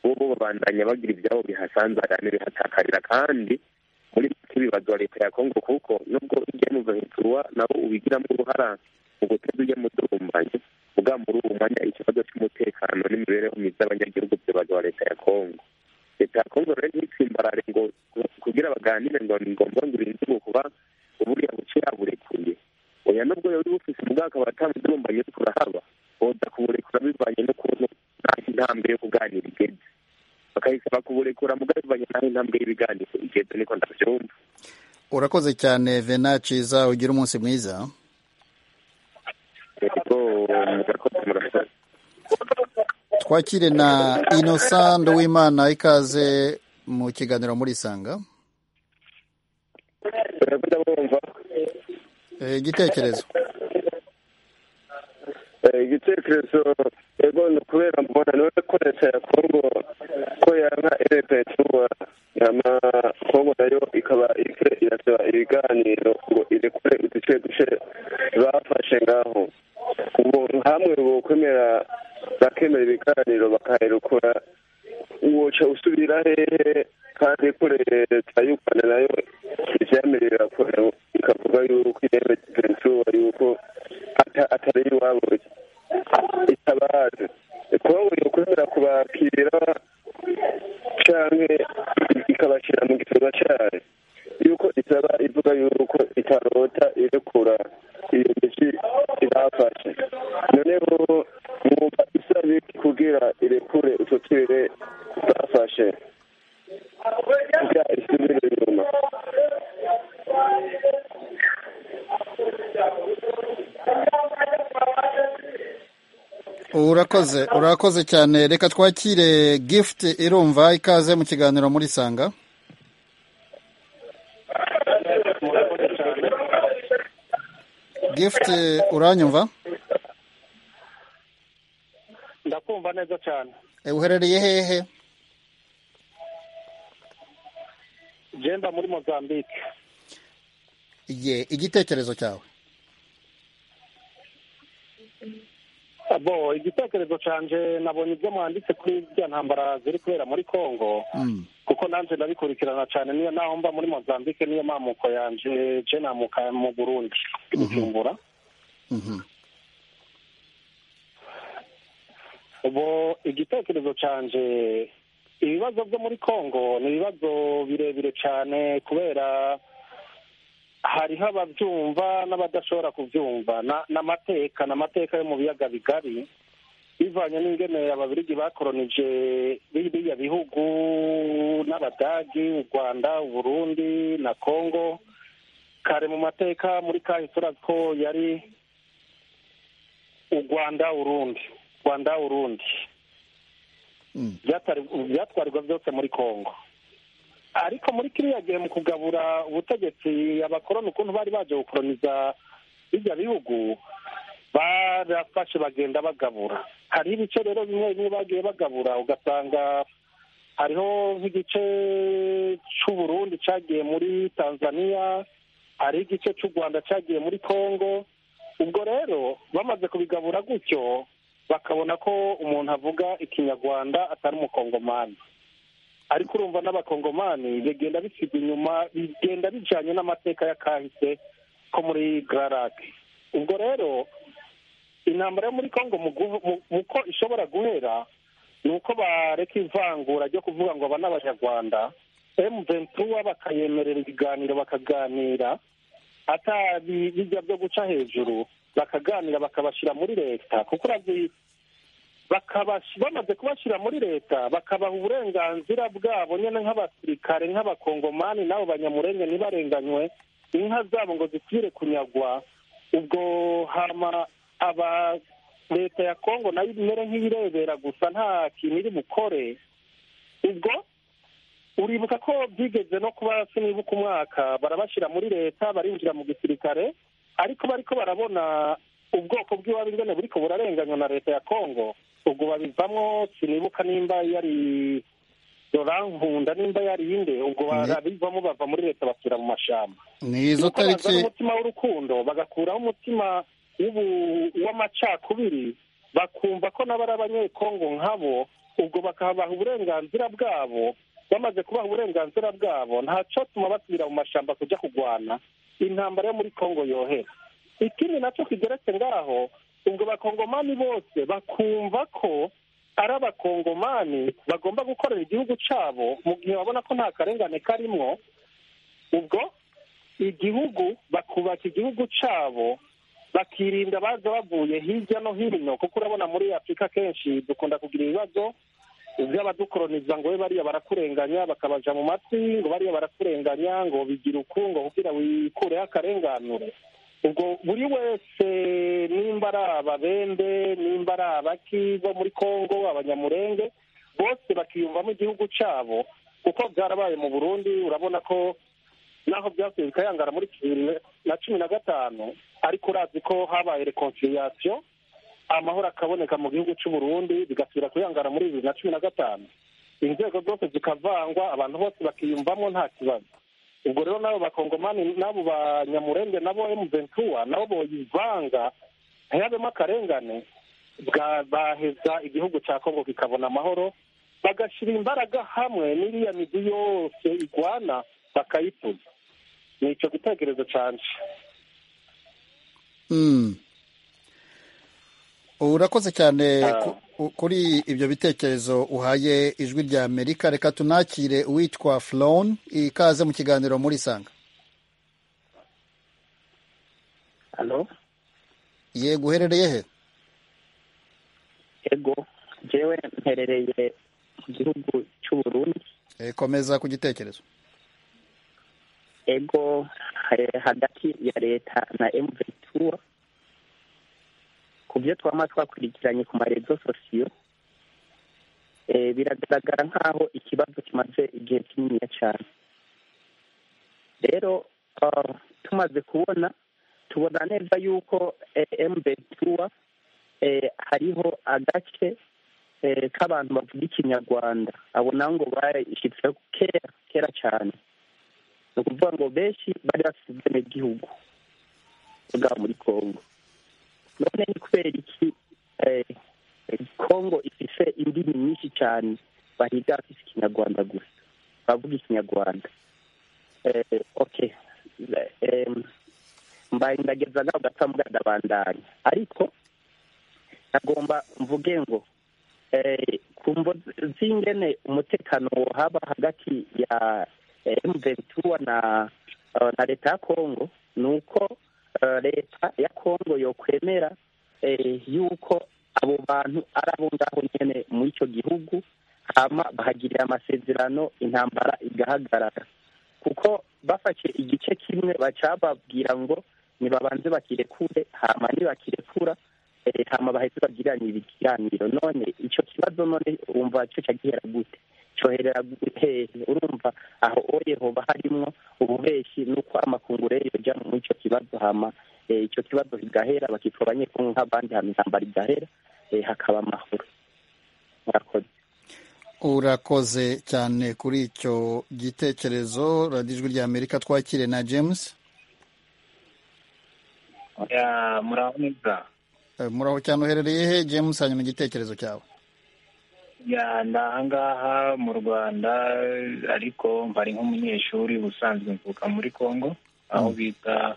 ubu babandanya bagira ibyabo bihasanzarana bihatakakira kandi muri ibibazo leta ya kongo kuko nubwo ujya mu gahiturwa nabo ubigiramo uruhara mu guteza ujya mu duhumbanye ubwa muri uwo mwanya ikibazo cy'umutekano n'imibereho myiza y'abanyagihugu by'abantu ba leta ya kongo leta ya kongo rero ntitsimbarare ngo kugira baganire ngo ni ngombwa ngo irinze kuba uburiya buce yaburekuye oya nubwo yari bufise ubwaka batamudumbanye turahaba boda kuburekura bivanye n'ukuntu naho intambwe yo kuganira igeze bakahisaba kuburekura mugabo bivanye naho intambwe y'ibiganiro igeze niko ndabyumva urakoze cyane vena ciza ugira umunsi mwiza yego murakoze murakoze twakire na inosa nduwimana ikaze mu kiganiro muri isanga murakoze mwumva Eh, igitekerezo Eh, igitekerezo ego ni ukubera mbona niwe ko leta ya kongo ko yanka leta yatuba yama kongo nayo ikaba iriko irasaba ibiganiro ngo irekure uduce duce bafashe ngaho ubuntu hamwe bokwemera bakemera ibiganiro bakaherekura woca usubira hehe kandi ko leta y'u rwanda nayo ivyemerera ikavuga yuko iyemeje ventura yuko ata- atari iwabo itabaze kongo yokwemera kubakira canke ikabashira mu gikorwa cayo yuko isaba ivuga yuko itarota irekura iyo miti ibafashe noneho mwumva isaba iki kugira irekure utwo turere bafashe kugira isubire inyuma urakoze urakoze cyane reka twakire gift irumva ikaze mu kiganiro muri isanga gift uranyumva ndakumva neza cyane Eh, uherereye hehe genda muri mozambique ye igitekerezo cyawe bo igitekerezo cyanje nabonye ibyo mwanditse kuri bya ntambara ziri kubera muri congo Mm. kuko nanjye ndabikurikirana cyane niyo naho mba muri mozambique niyo mamuko yanje je namuka mu burundi bujumbura Mhm. ubu igitekerezo cyanje ibibazo byo muri congo ni ibibazo birebire cyane kubera hariho ababyumva n'abadashobora kubyumva Na- n'amateka n'amateka yo mu biyaga bigari bivanye n'ingene ababirigi bakoronije biriya bihugu n'abadagi u rwanda uburundi na congo kare mu mateka muri kahise urazi ko yari u rwanda urundi rwanda urundi Byatari- byatwarirwa byose muri congo ariko muri kiriya gihe mu kugabura ubutegetsi abakoroni ukuntu bari baje gukoroniza bijya bihugu barafashe bagenda bagabura hariho ibice rero bimwe bimwe bagiye bagabura ugasanga hariho nk'igice cy'uburundi cyagiye muri tanzania hariho igice cy'u rwanda cyagiye muri congo ubwo rero bamaze kubigabura gutyo bakabona ko umuntu avuga ikinyarwanda atari umukongomani ariko urumva n'abakongomani bigenda bisiga inyuma bigenda bijanye n'amateka ya kahise ko muri gararake ubwo rero intambara yo muri congo mu guhu- mu- mu ko ishobora guhera ni uko bareka ivangura ryo kuvuga ngo aba ni abanyarwanda emu ventura bakayemerera ibiganiro bakaganira atabi bijya byo guca hejuru bakaganira bakabashyira muri leta kuko urazi bakabash- bamaze kubashyira muri leta bakabaha uburenganzira bwabo nyine nk'abasirikare nk'abakongomani n'abo banyamurenge ntibarenganywe inka zabo ngo zisubire kunyagwa ubwo hama aba leta ya kongo nayo imere nk'iyirebera gusa nta kintu iri bukore ubwo uribuka ko byigeze no kuba sinibuka umwaka barabashyira muri leta barinjira mu gisirikare ariko bariko barabona ubwoko bw'iwabo ingene buriko burarenganywa na leta ya kongo ubwo babivamo sinibuka nimba yari bankunda nimba yari inde ubwo barabivamo bava muri leta basubira mu mashyamba ni izo Nuko bazana tariki umutima w'urukundo bagakuraho umutima w'ubu- w'amacakubiri bakumva ko nabo ari abanyekongo nkabo ubwo bakabaha uburenganzira bwabo bamaze kubaha uburenganzira bwabo ntacyatuma basubira mu mashyamba kujya kurwana intambara yo muri kongo yohera ikindi nacyo kigeretse ngaho ubwo bakongomani bose bakumva ko ari abakongomani bagomba gukorera igihugu cyabo mu gihe babona ko nta karengane karimwo ubwo igihugu bakubaka igihugu cyabo bakirinda baza bavuye hirya no hino kuko urabona muri afurika kenshi dukunda kugira ibibazo by'abadukoroniza ngo we bariya barakurenganya bakabaja mu matwi ngo bariya barakurenganya ngo bigira ukungo kugira wikureho akarenganure ubwo buri wese nimba ari ababembe nimba ari abaki bo muri kongo abanyamurenge bose bakiyumvamo igihugu cyabo kuko byarabaye mu burundi urabona ko naho byasubiye bikayangana muri bibiri na cumi na gatanu ariko urazi ko habaye reconciliation amahoro akaboneka mu gihugu cy'u Burundi bigasubira kuyangana muri bibiri na cumi na gatanu inzego zose zikavangwa abantu bose bakiyumvamo nta kibazo ubwo rero n'abo bakongomani n'abo banyamurenge nabo emu ventura nabo boyivanga ntihagemo akarengane bwa- baheza igihugu cya kongo kikabona amahoro bagashyira imbaraga hamwe n'iriya migi yose igwana bakayituza ni icyo gitekerezo cyanje Mm. urakoze cyane ku- ku- kuri ibyo bitekerezo uhaye ijwi rya amerika reka tunakire uwitwa flon ikaze mu kiganiro muri sanga halo yego uherereye he ego jewe mperereye mu gihugu cy'u Burundi Eh, komeza ku gitekerezo ego eh, hagati ya leta na M23 ku byo twama twakurikiranye ku marezo sosiyo eh, biragaragara nk'aho ikibazo kimaze igihe kininiya cyane rero ah, tumaze kubona tubona neza yuko eh, M23 eh, hariho agace eh, k'abantu bavuga ikinyarwanda abo nabo ngo bashyitseho kera kera cyane ni ukuvuga ngo benshi bari bafite ubwenegihugu bwa muri congo none ni kubera iki eh, congo ifite indimi nyinshi cyane bahiga bafite ikinyarwanda gusa bavuga ikinyarwanda eh, okay eh, mbaye ndageza ngaho gatambuga ndabandanya ariko nagomba mvuge ngo eh, ku mvo z'ingene umutekano wohaba hagati ya M23 na eh, na leta ya Kongo ni uko eh, leta ya Kongo yokwemera eh, yuko abo bantu ari abo ngaho nyene mu ico gihugu hama bahagirira amasezerano intambara igahagarara kuko bafashe igice kimwe bacababwira ngo nibabanze bakirekure hama nibakirekura eh, hama bahise bagiranye ibiganiro none ico kibazo none wumva cyo cagihera gute coherera hehe urumva aho oye hoba harimwo ububeshi n'uko amakunguro rero yoja mu ico kibazo hama eh, ico kibazo kigahera bakitwa abanyekongo nk'abandi hama intambara igahera eh, hakaba amahoro murakoze urakoze cyane kuri icyo gitekerezo radiyo ijwi rya amerika twakire na james oya muraho neza Eh, muraho cyane uherereye he james hanyuma igitekerezo cyawe ya ndi ahangaha mu rwanda ariko mbari nk'umunyeshuri ubusanzwe mvuka muri congo aho bita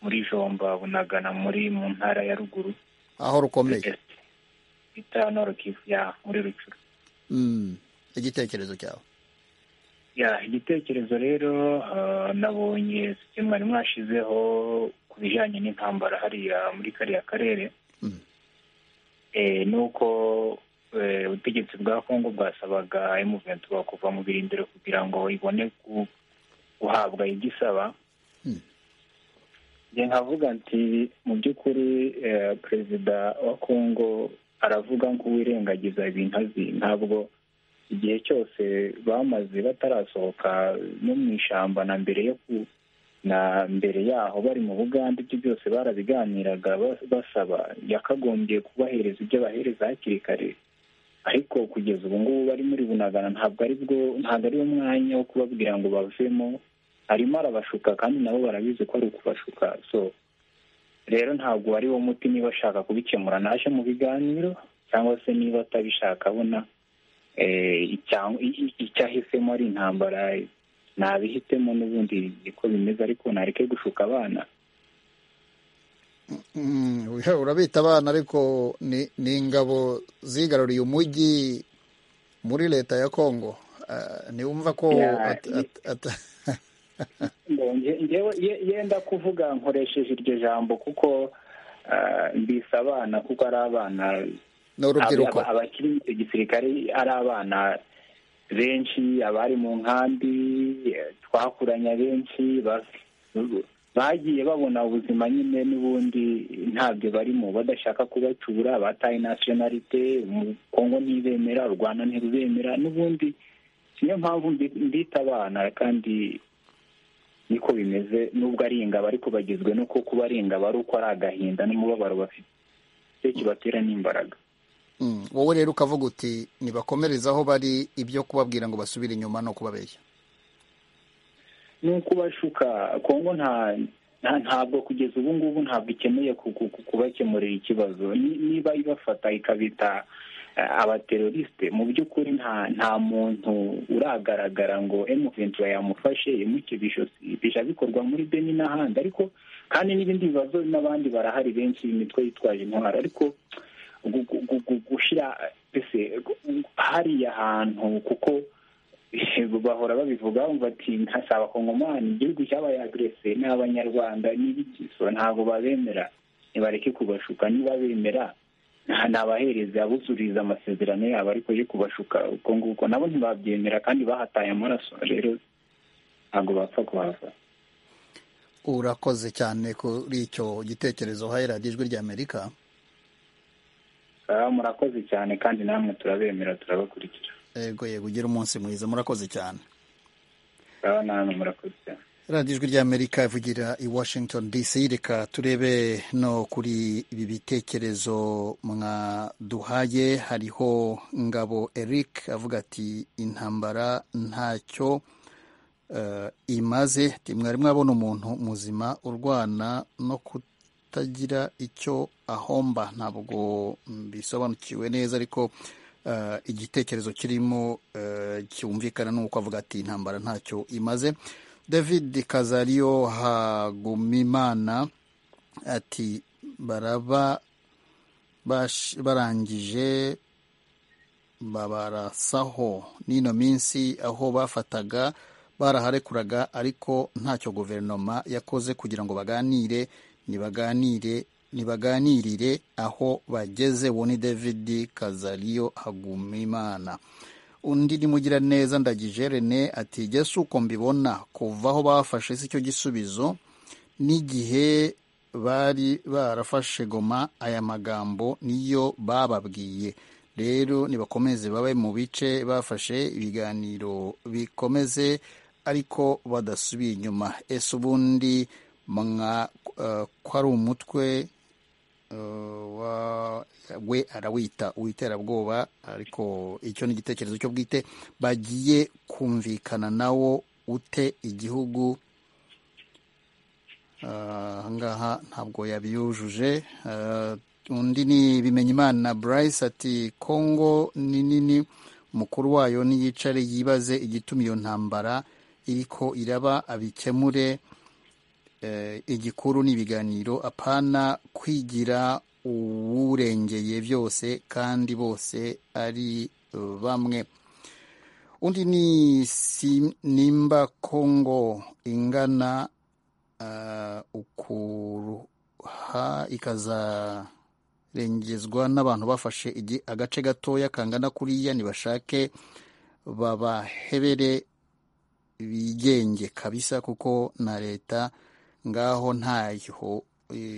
muri jomba bunagana muri mu ntara ya ruguru aho rukomeye bita norokivu ya muri rucuru Mm. igitekerezo cyawe ya igitekerezo rero ah, nabonye ibyo mwari mwashizeho ku bijyanye n'intambara hariya muri kariya karere eh, ni uko eh, ubutegetsi bwa kongo bwasabaga emuventura kuva mu birindiro kugira ngo ibone ku- guhabwa ibyo isaba njye nkavuga nti mu by'ukuri eh, perezida wa kongo aravuga nk'uwirengagiza ibintu azi ntabwo igihe cyose bamaze batarasohoka no mu ishyamba na mbere yo ku na mbere yaho bari mu bugande ibyo byose barabiganiraga ba- basaba yakagombye kubahereza ibyo abahereza hakiri kare ariko kugeza ubu ngubu bari muri bunagana ntabwo ari bwo ntabwo ari wo mwanya wo kubabwira ngo bavemo arimo arabashuka kandi nabo barabizi ko ari ukubashuka so rero ntabwo ari wo muti niba ashaka kubikemura naje mu biganiro cyangwa se niba atabishaka abona icyahisemo ari intambara nabihitemo n'ubundi niko bimeze ariko nareke gushuka abana urabita abana ariko ni ingabo zigaruriye umujyi muri leta ya congo niwumva ko yenda kuvuga nkoresheje iryo jambo kuko mbisa abana kuko ari abana n'urubyiruko abakiri mu gisirikare ari abana benshi abari mu nkambi twakuranye benshi bagiye babona ubuzima nyine n'ubundi ntabyo barimo badashaka kubacura bataye nasiyonalite umukongo ntibemera u rwanda ntirubemera n'ubundi niyo mpamvu mbita abana kandi niko bimeze nubwo ari ingabo ariko bagizwe no kuba ari ingabo ari uko ari agahinda n'umubabaro bafite kibatera n'imbaraga wowe rero ukavuga uti ntibakomereze aho bari ibyo kubabwira ngo basubire inyuma no kubabeshya ni ukubashuka kongo ntabwo kugeza ubu ngubu ntabwo ikeneye kubakemurira ikibazo niba ibafata ikabita abaterorisite mu by'ukuri nta muntu uragaragara ngo emuventura yamufashe imukize ijosi bijya bikorwa muri beni n'ahandi ariko kandi n'ibindi bibazo n'abandi barahari benshi imitwe yitwaje intwaro ariko gushyira hariya hantu kuko bahora babivuga bumva ati ntasaba abakongomani igihugu cyabaye agrese ni abanyarwanda n'ibigiso ntabwo babemera ntibareke kubashuka niba bemera nabahereze abuzuriza amasezerano yabo ariko yo kubashuka uko nguko nabo ntibabyemera kandi bahataye amaraso rero ntabwo bapfa kuhava urakoze cyane kuri icyo gitekerezo haherage ijwi ry'amerika murakoze cyane kandi namwe turabemera turabakurikira yego yego ugira umunsi mwiza murakoze cyane namwe murakoze cyane radiyo ijwi ry'amerika ivugira i washington dc reka turebe no kuri ibi bitekerezo mwaduhaye hariho ngabo eric avuga ati intambara ntacyo imaze mwari mwabona umuntu muzima urwana no kutagira icyo ahomba ntabwo bisobanukiwe neza ariko igitekerezo kirimo cyumvikana ni uko avuga ati intambara ntacyo imaze david kazariyo hagumimana ati baraba barangije babarasaho n'ino minsi aho bafataga baraharekuraga ariko ntacyo guverinoma yakoze kugira ngo baganire nibaganire nibaganirire aho bageze uwo ni david kazariyo hagumimana undi nimugira neza ndagije rene ati jye si uko mbibona kuva aho bafashe si cyo gisubizo n'igihe bari barafashe goma aya magambo niyo bababwiye rero nibakomeze babe mu bice bafashe ibiganiro bikomeze ariko badasubiye inyuma ese ubundi ko ari umutwe we arawita uw'iterabwoba ariko icyo ni igitekerezo cyo bwite bagiye kumvikana nawo ute igihugu ahangaha ntabwo yabiyujuje undi ni bimenyimana bryce ati kongo ni nini umukuru wayo n'iyicare yibaze igituma iyo ntambara iriko iraba abikemure igikuru ni ibiganiro apana kwigira uwurengeye byose kandi bose ari bamwe undi ni nimba kongo ingana ukuruha ikazarengezwa n'abantu bafashe agace gatoya kangana kuriya ntibashake babahebere bigenge kabisa kuko na leta ngaho ntaho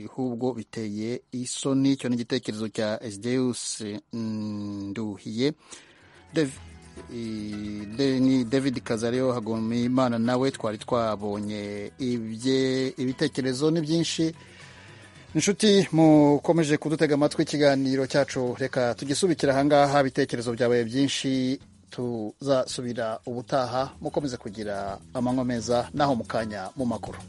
ahubwo biteye isoni icyo ni igitekerezo cya esideuse nduhiye ni david kazariyo hagomba imana nawe twari twabonye ibitekerezo ni byinshi inshuti mukomeje kudutega amatwi ikiganiro cyacu reka tugisubikira ahangaha ibitekerezo byabaye byinshi tuzasubira ubutaha mukomeze kugira amanywa meza naho mu kanya mu makuru